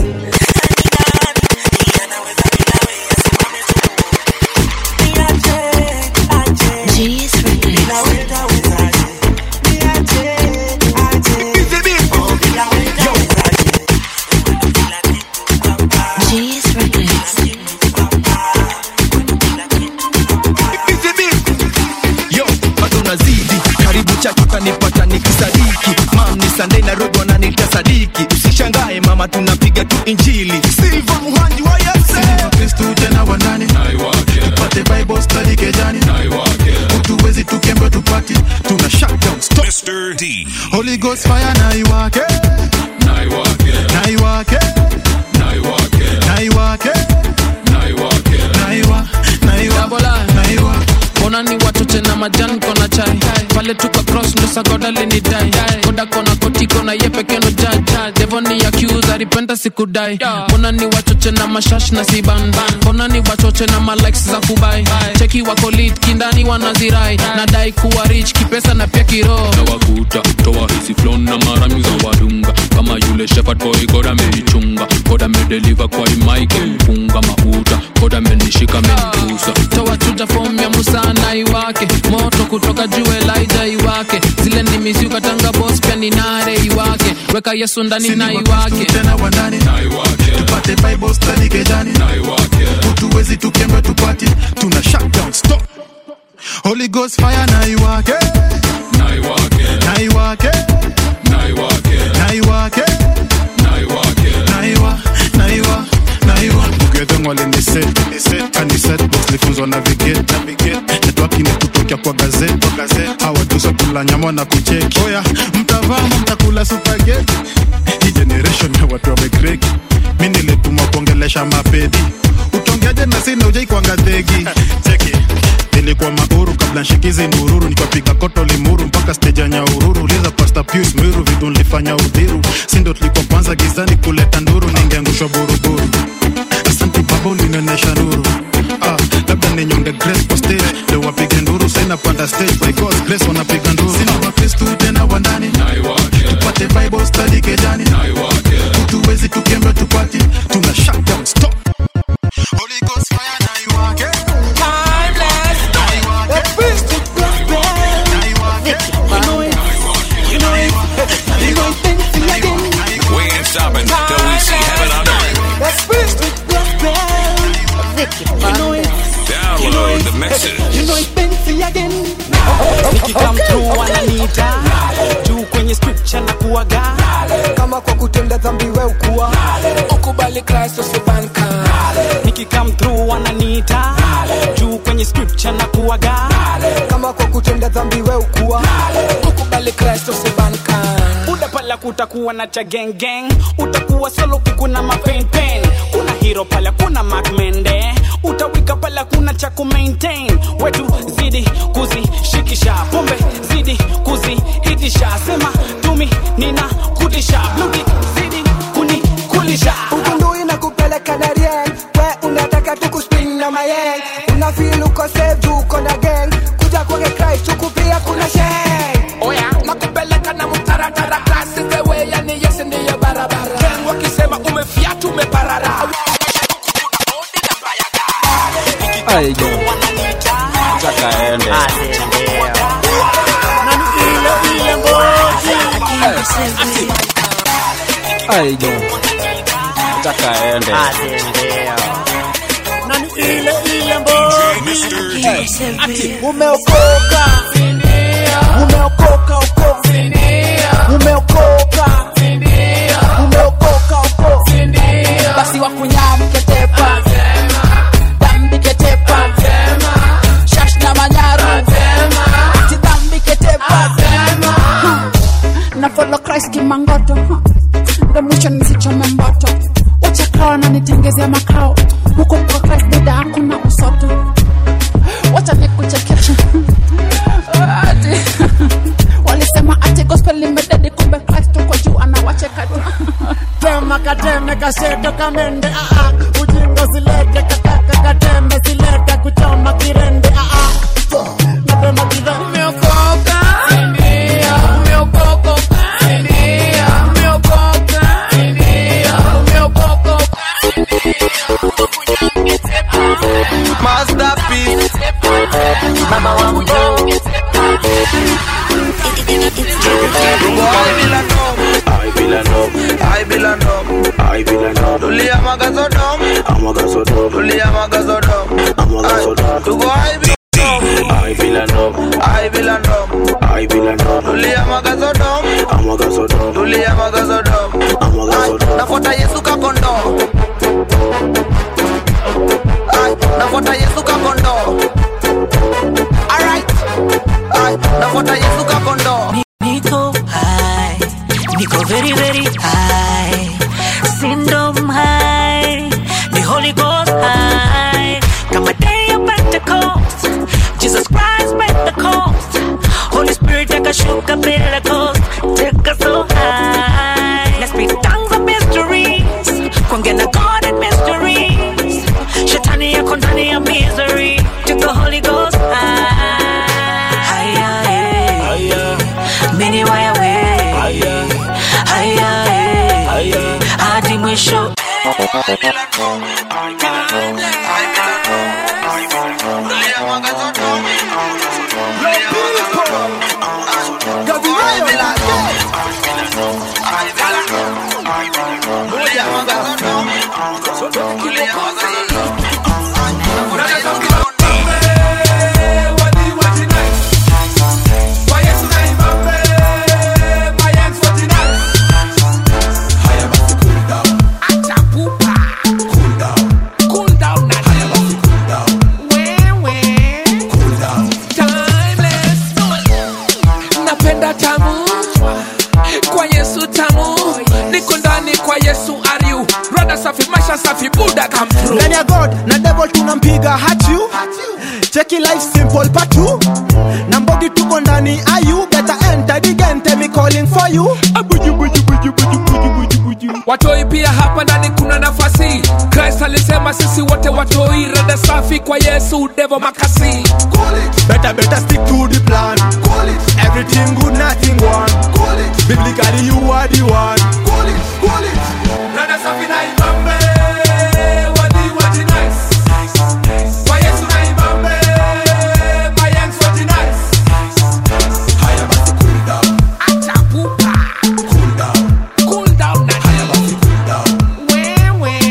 yo bado unazidi karibu chaki utanipata nikisadiki mam ni sandei na rogo wananiita sadiki usishangae mama tunapiga tu injili silva muhanji wa yase kristu tena wandani tupate bible study kejani utuwezi tukembe tupati tuna shutdown stop Mr. D. holy ghost fire na iwake na iwake na iwake na iwake na iwa na iwa na iwa mbona ni watoche na majani kona chai pale tuka cross ndo sagoda linidai koda kona koti kona ye pekeno jaja devoni accuse alipenda sikudai mbona ni wachoche na mashash na siban mbona ni wachoche na malikes za kubai cheki wako lit kindani wanazirai nadai kuwa rich kipesa na pia kiroho nawakuta toa hizi flon na marami za wadunga kama yule shepherd boy goda ameichunga goda amedeliver kwa imaike mpunga mafuta goda amenishika amenigusa toa chuja fomu ya musa na iwake moto kutoka juu elija iwake zile nimisiukatanga bos pia ni nare iwake weka yesu ndani na iwake tena wandani tupate bible study kejani utuwezi tukembe tupati tuna shutdown stop holy ghost fire na iwake na iwake na iwake na iwake na iwa na iwa na iwa ugedhengwa liniset kaniset box lifunzwa navigate network inekutokea kwa gazeti hawatusa kula nyama na kucheki oya mtavama mtakula supageti hii generation ya watu wamegreki mi nilitumwa kuongelesha mapedi utongeaje na sina ujai kwanga dhegi cheki nilikuwa mauru kabla nshikizi mururu nikapiga koto limuru mpaka steja nya ururu liza pasta pius miru vitu nilifanya udhiru sindo tulikuwa kwanza gizani kuleta nduru ningeangushwa buruburu asanti baba ulinionyesha nuru ah, labda ninyonge grace kwa stage leo wapige nduru saina panda stage by God's grace wanapiga nduru sina wakristu tena wandani tupate bible study kejani tuwezi tukembe tupati tuna shutdown stop Holy Ghost fire na iwake We ain't stopping till we see heaven on earth. Download the mixes. nikikam through wananiita juu kwenye scripture na kuaga kama kwa kutenda dhambi we ukuwa ukubali kristo sibanka nikikam through wananiita juu kwenye scripture na kuaga kama kwa kutenda dhambi we ukuwa ukubali kristo sibanka buda pala kutakuwa na cha gang gang utakuwa solo kukuna mapain pain kuna hero pala kuna macmende utawika pala kuna cha kumaintain wetu zidi kuzishikisha pombe zidi kuzihitisha sema tumi nina kutisha bludi zidi kunikulisha ugundui na kupeleka na rien we unataka tukuspin na mayeng unafil uko save juu uko na gang kuja kwake christ huku pia kuna sheng oya nakupeleka na mtaratara klasi zewe yani yesi ndiyo barabara gang wakisema umefiatu umeparara aigo takaende aigo takaende ile ile Ati, umeokoka umeokoka uko umeokoka umeokoka uko basi wakunyamketepa dambiketepa shash na manyaru ati dambiketepa na follow Christ kimangoto huh. ndo mwisho nisichome mboto wachakawa na nitengezea makao huko kwa Christ dada hakuna usoto wacha nikuchekesha ati walisema ati gospel imededi kumbe Christ uko juu anawacheka tu tema kateme kasheto kamende aa ujinga silete kakaka katembe silete kuchoma kirende aa tulia magazodom tulia magazodom Ay, tuko high bila I feel a numb, high bila ndom I feel a numb, tulia magazodom I'm a gasodom, tulia magazodom I'm a gasodom. nafuata yesu kakondo Ay, nafuata yesu kakondo alright Ay, nafuata yesu kakondo Nico high, Nico very very high, syndrome high, the Holy Ghost high. Come a day of Pentecost, Jesus Christ Pentecost, Holy Spirit take a shook a Pentecost, take us so high. Let's speak tongues of mysteries, kwangena God and mysteries. Shetani ya kontani ya misery, take the Holy Ghost high. Higher, higher. Many way away. Haya, eh. hadi mwisho napenda tamu kwa yesu tamu niko ndani kwa yesu ariu rada safi maisha safi buda come through ndani ya god na devil tunampiga hachu cheki life simple patu na mbogi tuko ndani ayu better enter the game tell me calling for you abuju buju buju buju buju buju buju watoi pia hapa ndani kuna nafasi christ alisema sisi wote watoi rada safi kwa yesu devo makasi better better stick to the plan everything good nothing one biblically you are the one rada safi na ibambe wadi wadi nice kwa yesu na ibambe mayangs wadi nice acha pupa cool down na wewe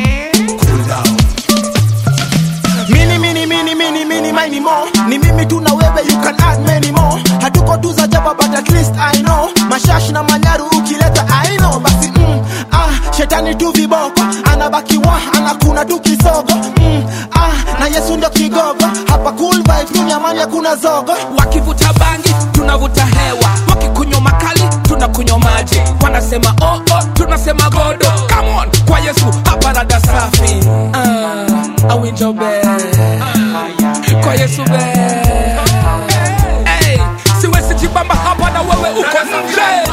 mini mini mini mini mini mini more ni mimi tu na wewe you can add many more hatuko tu za jaba but at least i know mashash na manyaru ukileta i know basi mm, ah shetani tu viboko anabaki wa anakuna tu kisogo mm, ah na yesu ndio kigogo hapa cool vibes dunia amani hakuna zogo wakivuta bangi tunavuta hewa wakikunywa makali tunakunywa maji wanasema oh, oh, tunasema godo Come on, kwa yesu hapa rada safi uh, awinjobe kwa yesu be hey, siwezi jibamba hapa na wewe uko nje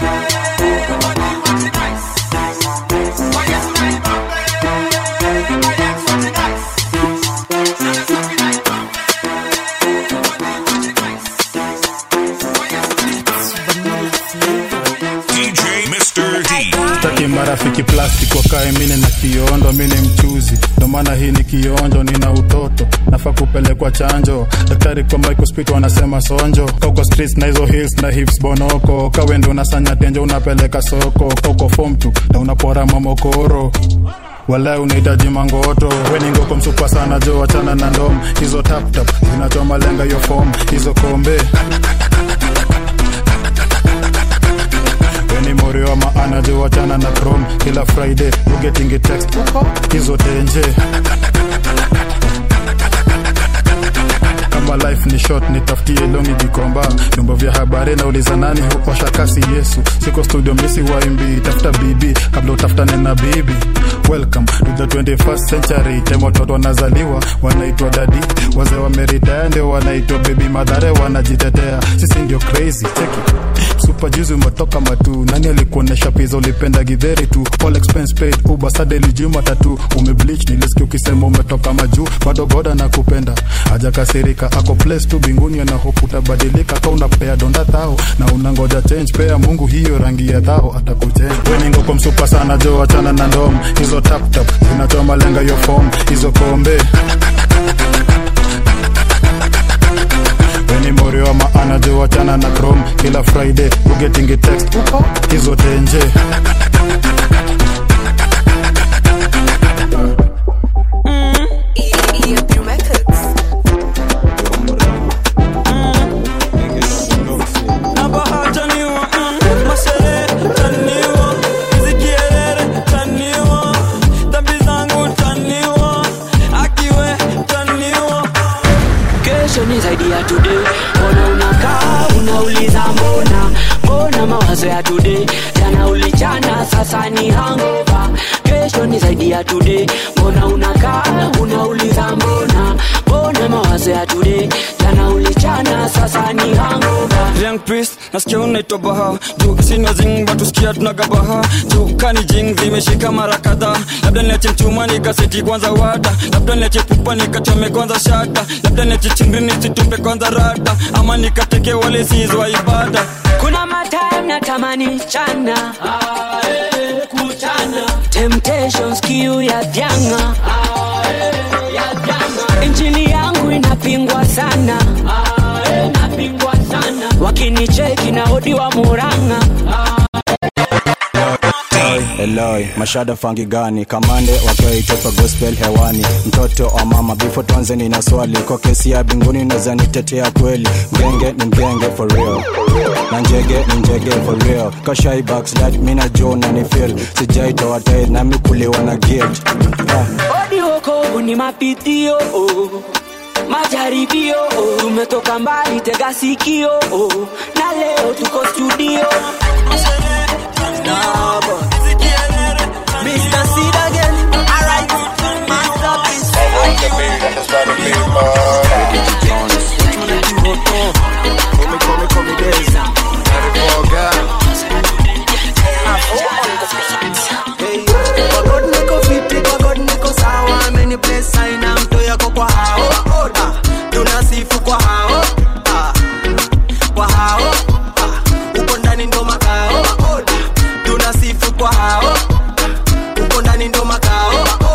DJ Mr. D. Sitaki marafiki plastic wakae mine na kiondo, mine mchuzi, ndo maana hii ni kionjo, nina utoto, nafaa kupelekwa chanjo. Daktari kwa microspit wanasema sonjo, koko streets na hizo hills na hips bonoko, kawe ndo unasanya tenjo, unapeleka soko, koko form tu na unapora mamokoro wala unahitaji mangoto weningoko msupa sana jo wachana na ndom hizo taptap zinachoma lenga hiyo fom hizo kombe weni mori wa maana jo wachana na chrome kila friday ugetingi text hizo tenje kama life ni short nitafutie longi jikomba vyombo vya habari nauliza nani huosha kasi yesu siko studio misi waimbi tafuta bibi kabla utafutane na bibi welcome to the 21st century time watoto wanazaliwa wanaitwa dadi wazee wameritaya ndio wanaitwa bebi madhare wanajitetea sisi ndio crazy cheki super juzi umetoka matu nani alikuonesha pizza ulipenda gidheri tu all expense paid uber sadeli juma tatu umebleach nilisikia ukisema umetoka majuu bado goda na kupenda hajakasirika ako place tu binguni ana hope utabadilika ka unapea donda thao na unangoja change pea mungu hiyo rangi ya thao atakuchenja weningo kwa msupa sana jo achana na ndom hizo tap tap zinachoma lenga hiyo form hizo kombe weni mori wa maana jo wachana na chrome kila friday ugetingi text hizo tenje mawazo ya today jana ulichana sasa ni hangova kesho ni zaidi ya today mbona unakaa unauliza mbona mbona mawazo ya today jana ulichana sasa ni hangova Young priest nasikia unaitwa baha juu sina zing batusikia tunagabaha juu kani jing zimeshika mara kadhaa labda niache mchuma nikaseti kwanza wada labda niache pupa nikachome kwanza shata labda niache chingri nisitupe kwanza rada ama nikateke wale sizwa ibada kuna matime natamani chana kuchana temptations kiu ya vyanga injili yangu inapingwa sana inapingwa sana wakinicheki na odi wa muranga Eloi, mashada fangi gani kamande wakiwaitopa gospel hewani mtoto wa mama bifo tuanzeni na swali kwa kesi ya binguni naweza nitetea kweli mgenge ni mgenge for real na njege ni njege for real kashai backslide mina jo na ni feel sijaitoa tai nami kuliwa na gate ah. odi wokovu ni mapitio oh. majaribio oh. tumetoka mbali tega sikio oh. na leo tuko studio Mr. Seed again. Alright. Masterpiece. Hey, kwa God niko fiti, kwa God niko sawa. Amenibless, haina mto yako kwa hao. Ah, tunasifu kwa hao. Ah, kwa hao. Ah, uko ndani ndo makao. Ah, tunasifu kwa hao uko ndani ndo makao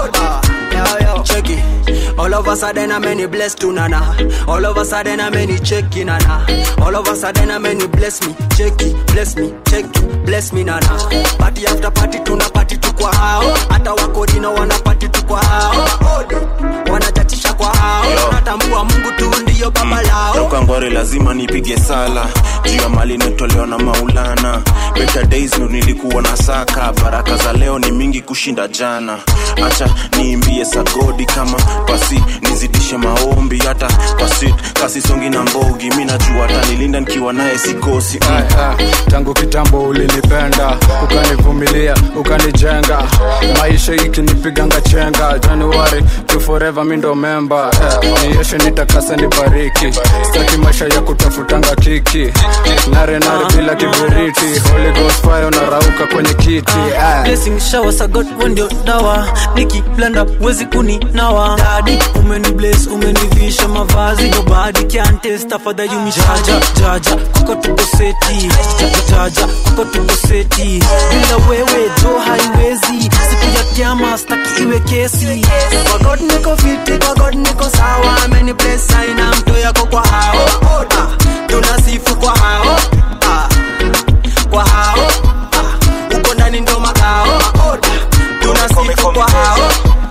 Ah, yo, yo. Cheki. All of a sudden I'm any blessed to nana. All of a sudden I'm any checky nana. All of a sudden I'm any bless me, checky, bless me, checky, bless me nana. Party after party tuna party tu kwa hao. Hata wakodino wana party tu kwa hao. Wanachatisha kwa hao. Natambua Mungu tu ndiyo baba lao. toka ngware lazima nipige sala juu ya mali nitolewa na maulana better days ndo nilikuwa na saka baraka za leo ni mingi kushinda jana acha niimbie sagodi kama pasi nizidishe maombi hata pasi kasisongi na mbogi mi najua atanilinda nikiwa naye sikosi mm. Ah, tangu kitambo ulinipenda ukanivumilia ukanijenga maisha ikinipiganga chenga januari to forever mi ndo memba eh, nieshe nitakase nibariki staki maisha ya kutafutanga kiki nare nare bila kiberiti holy ghost fire unarauka kwenye kiti ah. blessing shower sa god wewe ndio dawa nikiblanda wezi kuninawa dadi umeni bless umenivisha mavazi nobody can test afadha you jaja jaja kwako tuko seti jaja jaja kwako tuko seti bila wewe jo haiwezi siku ya kiama staki iwe kesi Kwa God niko fiti, kwa God niko sawa. Ameni bless, haina mto yako kwa hao. Ah, tunasifu kwa hao. Ah, kwa hao. Ah, uko ndani ndo makao. Ah, tunasifu kwa hao.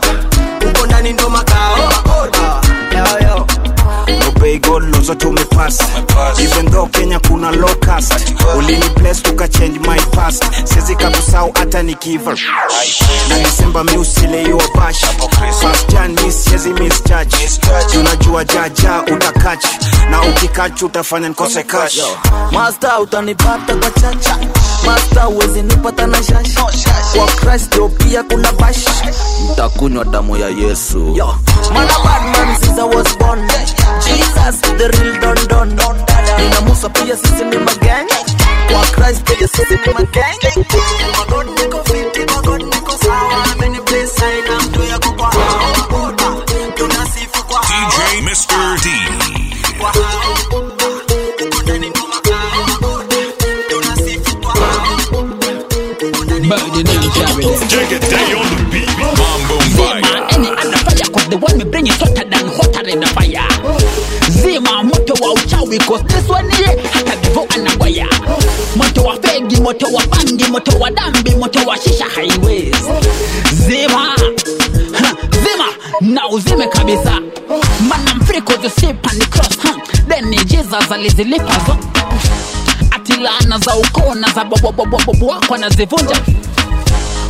Uko ndani ndo makao. Ah, yo, yo. obey god lozo tumepass even though kenya kuna low caste ulini bless tuka change my past siwezi kakusau hata nikiva na disemba mi usileiwa bash fast jan mi siwezi misjudge unajua jaja utakach na ukikach utafanya nikose cash Master utanipata kwa chacha Master uwezi nipata na shash Kwa Christ yo pia kuna bash ntakunywa damu ya yesu Yo, man a bad man since I was born Jesus, the real don don Nina Musa pia sisi ni magang Kwa Christ pia sisi ni magang Kwa God niko fiti, kwa God niko sawa. Ameni bless, haina mto yako kwa hao. Ah, tunasifu kwa hao. DJ Mr. D. Kwa hao. Ah, uko ndani ndo makao. Tunasifu kwa hao. Take it day on the beat. Mambo Mbaya. Any other fire cause the one me bring is hotter than hotter than the fire Zima moto wa uchawi cause this one ye hata vivo anagwaya Moto wa fegi, moto wa bangi, moto wa dambi, moto wa shisha highways Zima Ha, Zima na uzime kabisa Man I'm free cause you sleep on the cross huh? Then ni Jesus alizilipa zo Ati laana za ukoo na za bobobobobobo wako anazivunja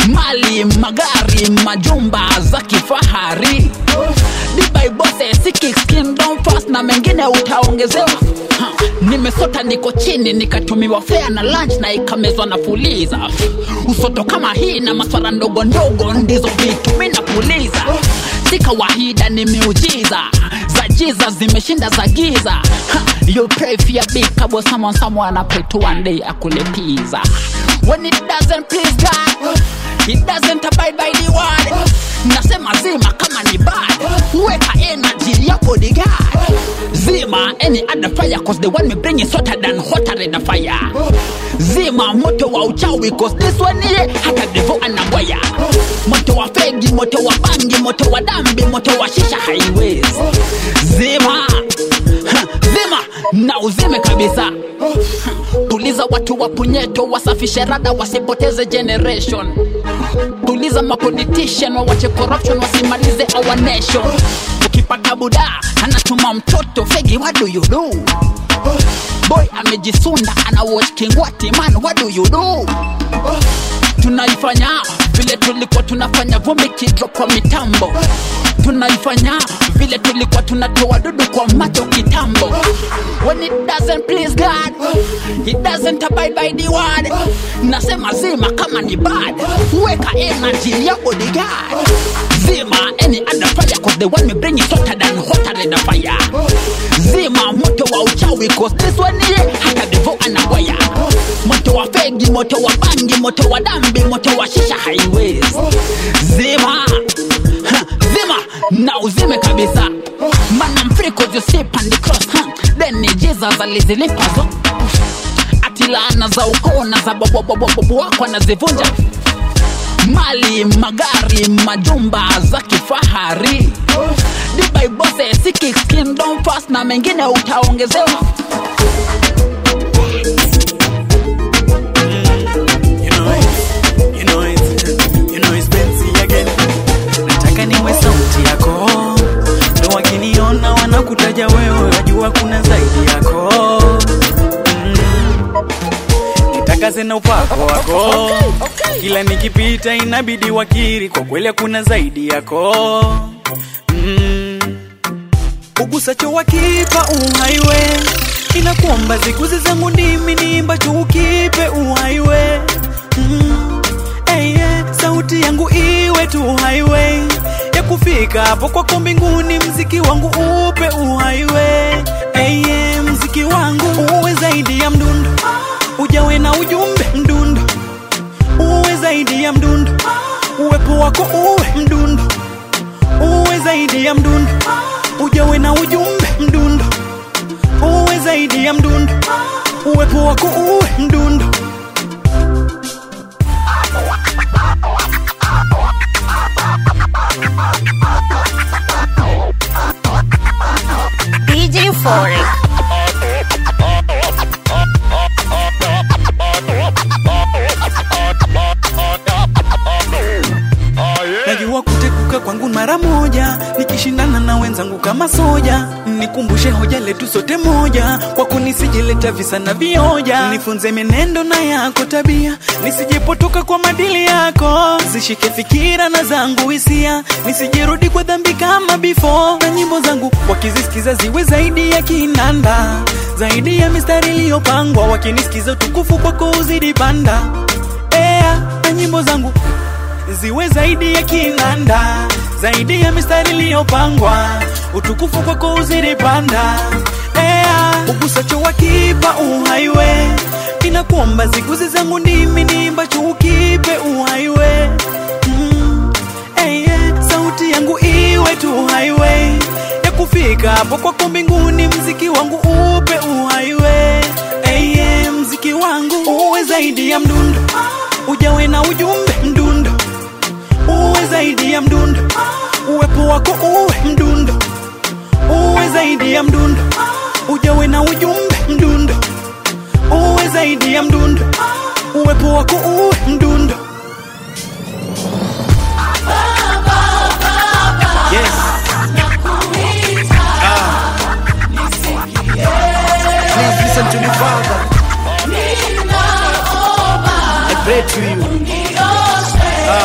mali magari majumba za kifahari dibaibose sikikindom fast na mengine utaongezewa Ha, nimesota niko chini nikatumiwa fea na lunch na ikamezwa na fuliza usoto kama hii na maswara ndogo ndogo ndizo vitu mi napuliza si kawaida ni miujiza za jiza zimeshinda za giza ha, you pray for your big kabo someone someone I pray to one day akulipiza when it doesn't please God it doesn't abide by the word nasema zima kama ni bad weka energy ya bodyguard zima any other fire cause the one me bring is hotter than hotter than a fire zima moto wa uchawi cause this one ye hata devo anabwaya moto wa fegi moto wa bangi moto wa dambi moto wa shisha highways zima Ha, zima na uzime kabisa Ha, tuliza watu wa punyeto wasafishe rada wasipoteze generation tuliza mapolitician wawache corruption wasimalize our nation ukipata buda anatuma mtoto fegi what do you do boy amejisunda ana watch kingwati man what do you do tunaifanya vile tulikuwa tunafanya vumbi kidrop kwa mitambo tunaifanya vile tulikuwa tunatoa dudu kwa macho kitambo when it doesn't please god it doesn't abide by the word nasema zima kama ni bad weka energy ya bodyguard zima any other fire cause the one me bring is hotter than hotter than a fire zima moto wa uchawi cause this one ye hata devo anawaya moto wa fegi moto wa bangi moto wa dambi moto wa shisha highways zima ha, zima na uzime kabisa man I'm free cause you sleep on the cross huh? then ni Jesus alizilipazo ati laana za ukoo na za bobobobobobo wako anazivunja mali magari majumba za kifahari dibaibose sikikindom fast na mengine utaongezewa You know it's, you know it's Benzi again. Nataka niwe sauti yako, ndo wakiniona wanakutaja wewe, wajua kuna zaidi yako. Mm. Nitakase na upako wako, kila nikipita inabidi wakiri, kwa kweli kuna zaidi yako. Mm. ugusacho wakipa uhaiwe inakuomba ziguzi zangu ndimi niimbacho ukipe uhaiwe mm. hey, yeah. sauti yangu iwe tu highway ya kufika hapo kwako mbinguni mziki wangu upe uhaiwe hey, yeah. mziki wangu uwe zaidi ya mdundo ujawe na ujumbe mdundo uwe zaidi ya mdundo uwepo wako uwe mdundo uwe zaidi ya mdundo ujawe na ujumbe mdundo uwe zaidi ya mdundo uwepo wako uwe mdundo DJ Forex. najua kutekuka kwangu mara moja nikishindana na wenzangu kama soja nikumbushe hoja letu sote moja kwako nisijileta visa na vioja nifunze menendo na yako tabia nisijepotoka kwa madili yako zishike fikira na zangu hisia nisijirudi kwa dhambi kama before na nyimbo zangu wakizisikiza ziwe zaidi ya kinanda zaidi ya mistari iliyopangwa wakinisikiza utukufu kwako uzidi panda ea na nyimbo zangu ziwe zaidi ya kinanda zaidi ya mistari iliyopangwa utukufu kwako uzidi panda ea ugusacho wakipa uhaiwe inakuomba ziguzi zangu ndimi niimbacho ukipe uhaiwe mm. hey, yeah. sauti yangu iwe tu highway ya kufika hapo kwako mbinguni mziki wangu upe uhaiwe hey, yeah. mziki wangu uwe zaidi ya mdundo ujawe na ujumbe mdundo uwe zaidi ya mdundo uwepo wako uwe mdundo uwe zaidi ya mdundo ujawe na ujumbe mdundo uwe zaidi ya mdundo uwepo wako uwe mdundo yes. Please listen to me, Father. I pray to you. Ah.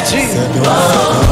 G.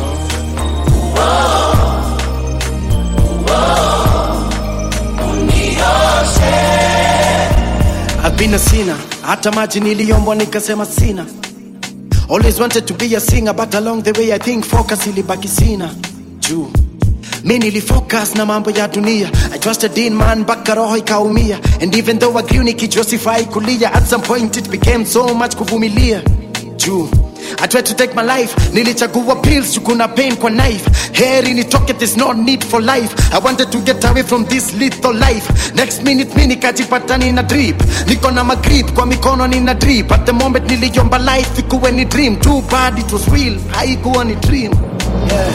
I've been a sinner, hata maji niliombwa nikasema sina. Always wanted to be a singer, but along the way I think focus ilibaki sina. Juu mi nilifocus na mambo ya dunia I trusted in man mpaka roho ikaumia and even though I grew nikijustify kulia at some point it became so much kuvumilia juu I tried to take my life nilichagua pills juu kuna pain kwa knife heri nitoke there's no need for life I wanted to get away from this lethal life next minute mi nikajipata nina drip niko na magrip kwa mikono nina drip at the moment niliomba life ikuwe ni dream too bad it was real haikuwa ni dream yeah.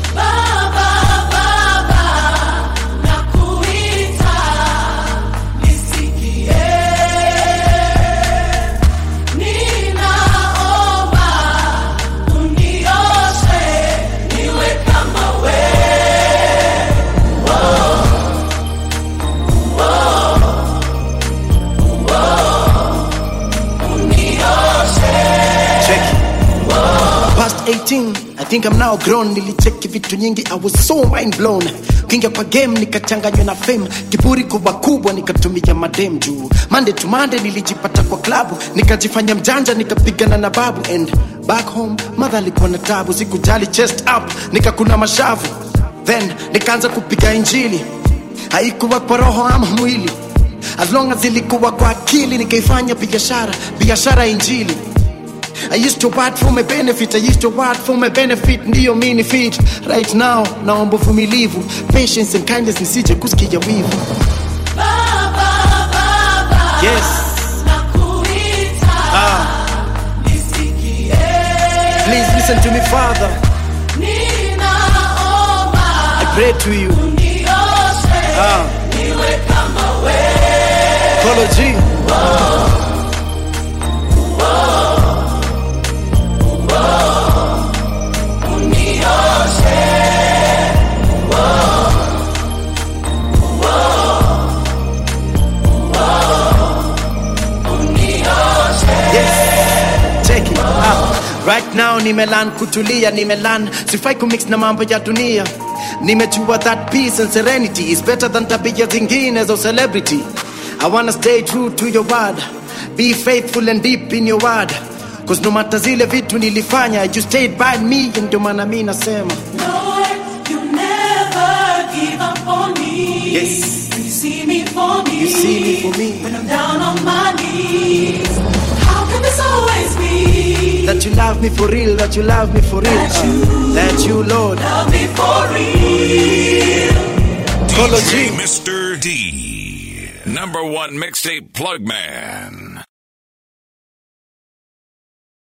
Check. Past 18, I think I'm now grown. Nilicheki vitu nyingi, I was so mind blown. Kinga kwa game nikachanganywa na fame, kiburi kubwa kubwa nikatumia madem juu. Monday to Monday nilijipata kwa klabu, nikajifanya mjanja nikapigana na babu and back home mother alikuwa na tabu, sikujali chest up, nikakuna mashavu. Then nikaanza kupiga injili, haikuwa kwa roho ama mwili as long as ilikuwa kwa akili nikaifanya biashara biashara ya injili I used to work for my benefit, I used to work for my benefit, ndiyo mini fit right now. Naomba uvumilivu, patience and kindness, nisije kusikia wivu. Yes. Ah. Please listen to me, Father. I pray to you. Ah. Kolo G. Yes. Check it out. Right now nimelan kutulia nimelan sifai kumix na mambo ya dunia nimejua that peace and serenity is better than tabia zingine za celebrity I wanna stay true to your word be faithful and deep in your word cause no matter zile vitu nilifanya you stayed by me and ndio maana mi nasema Yes. You see me for me. You see me for me. When I'm down on my knees. How can this always be? that you love me for real that you love me for real That you that you Lord Love me for real. Kolo DJ G. Mr. D. Number one mixtape plug man.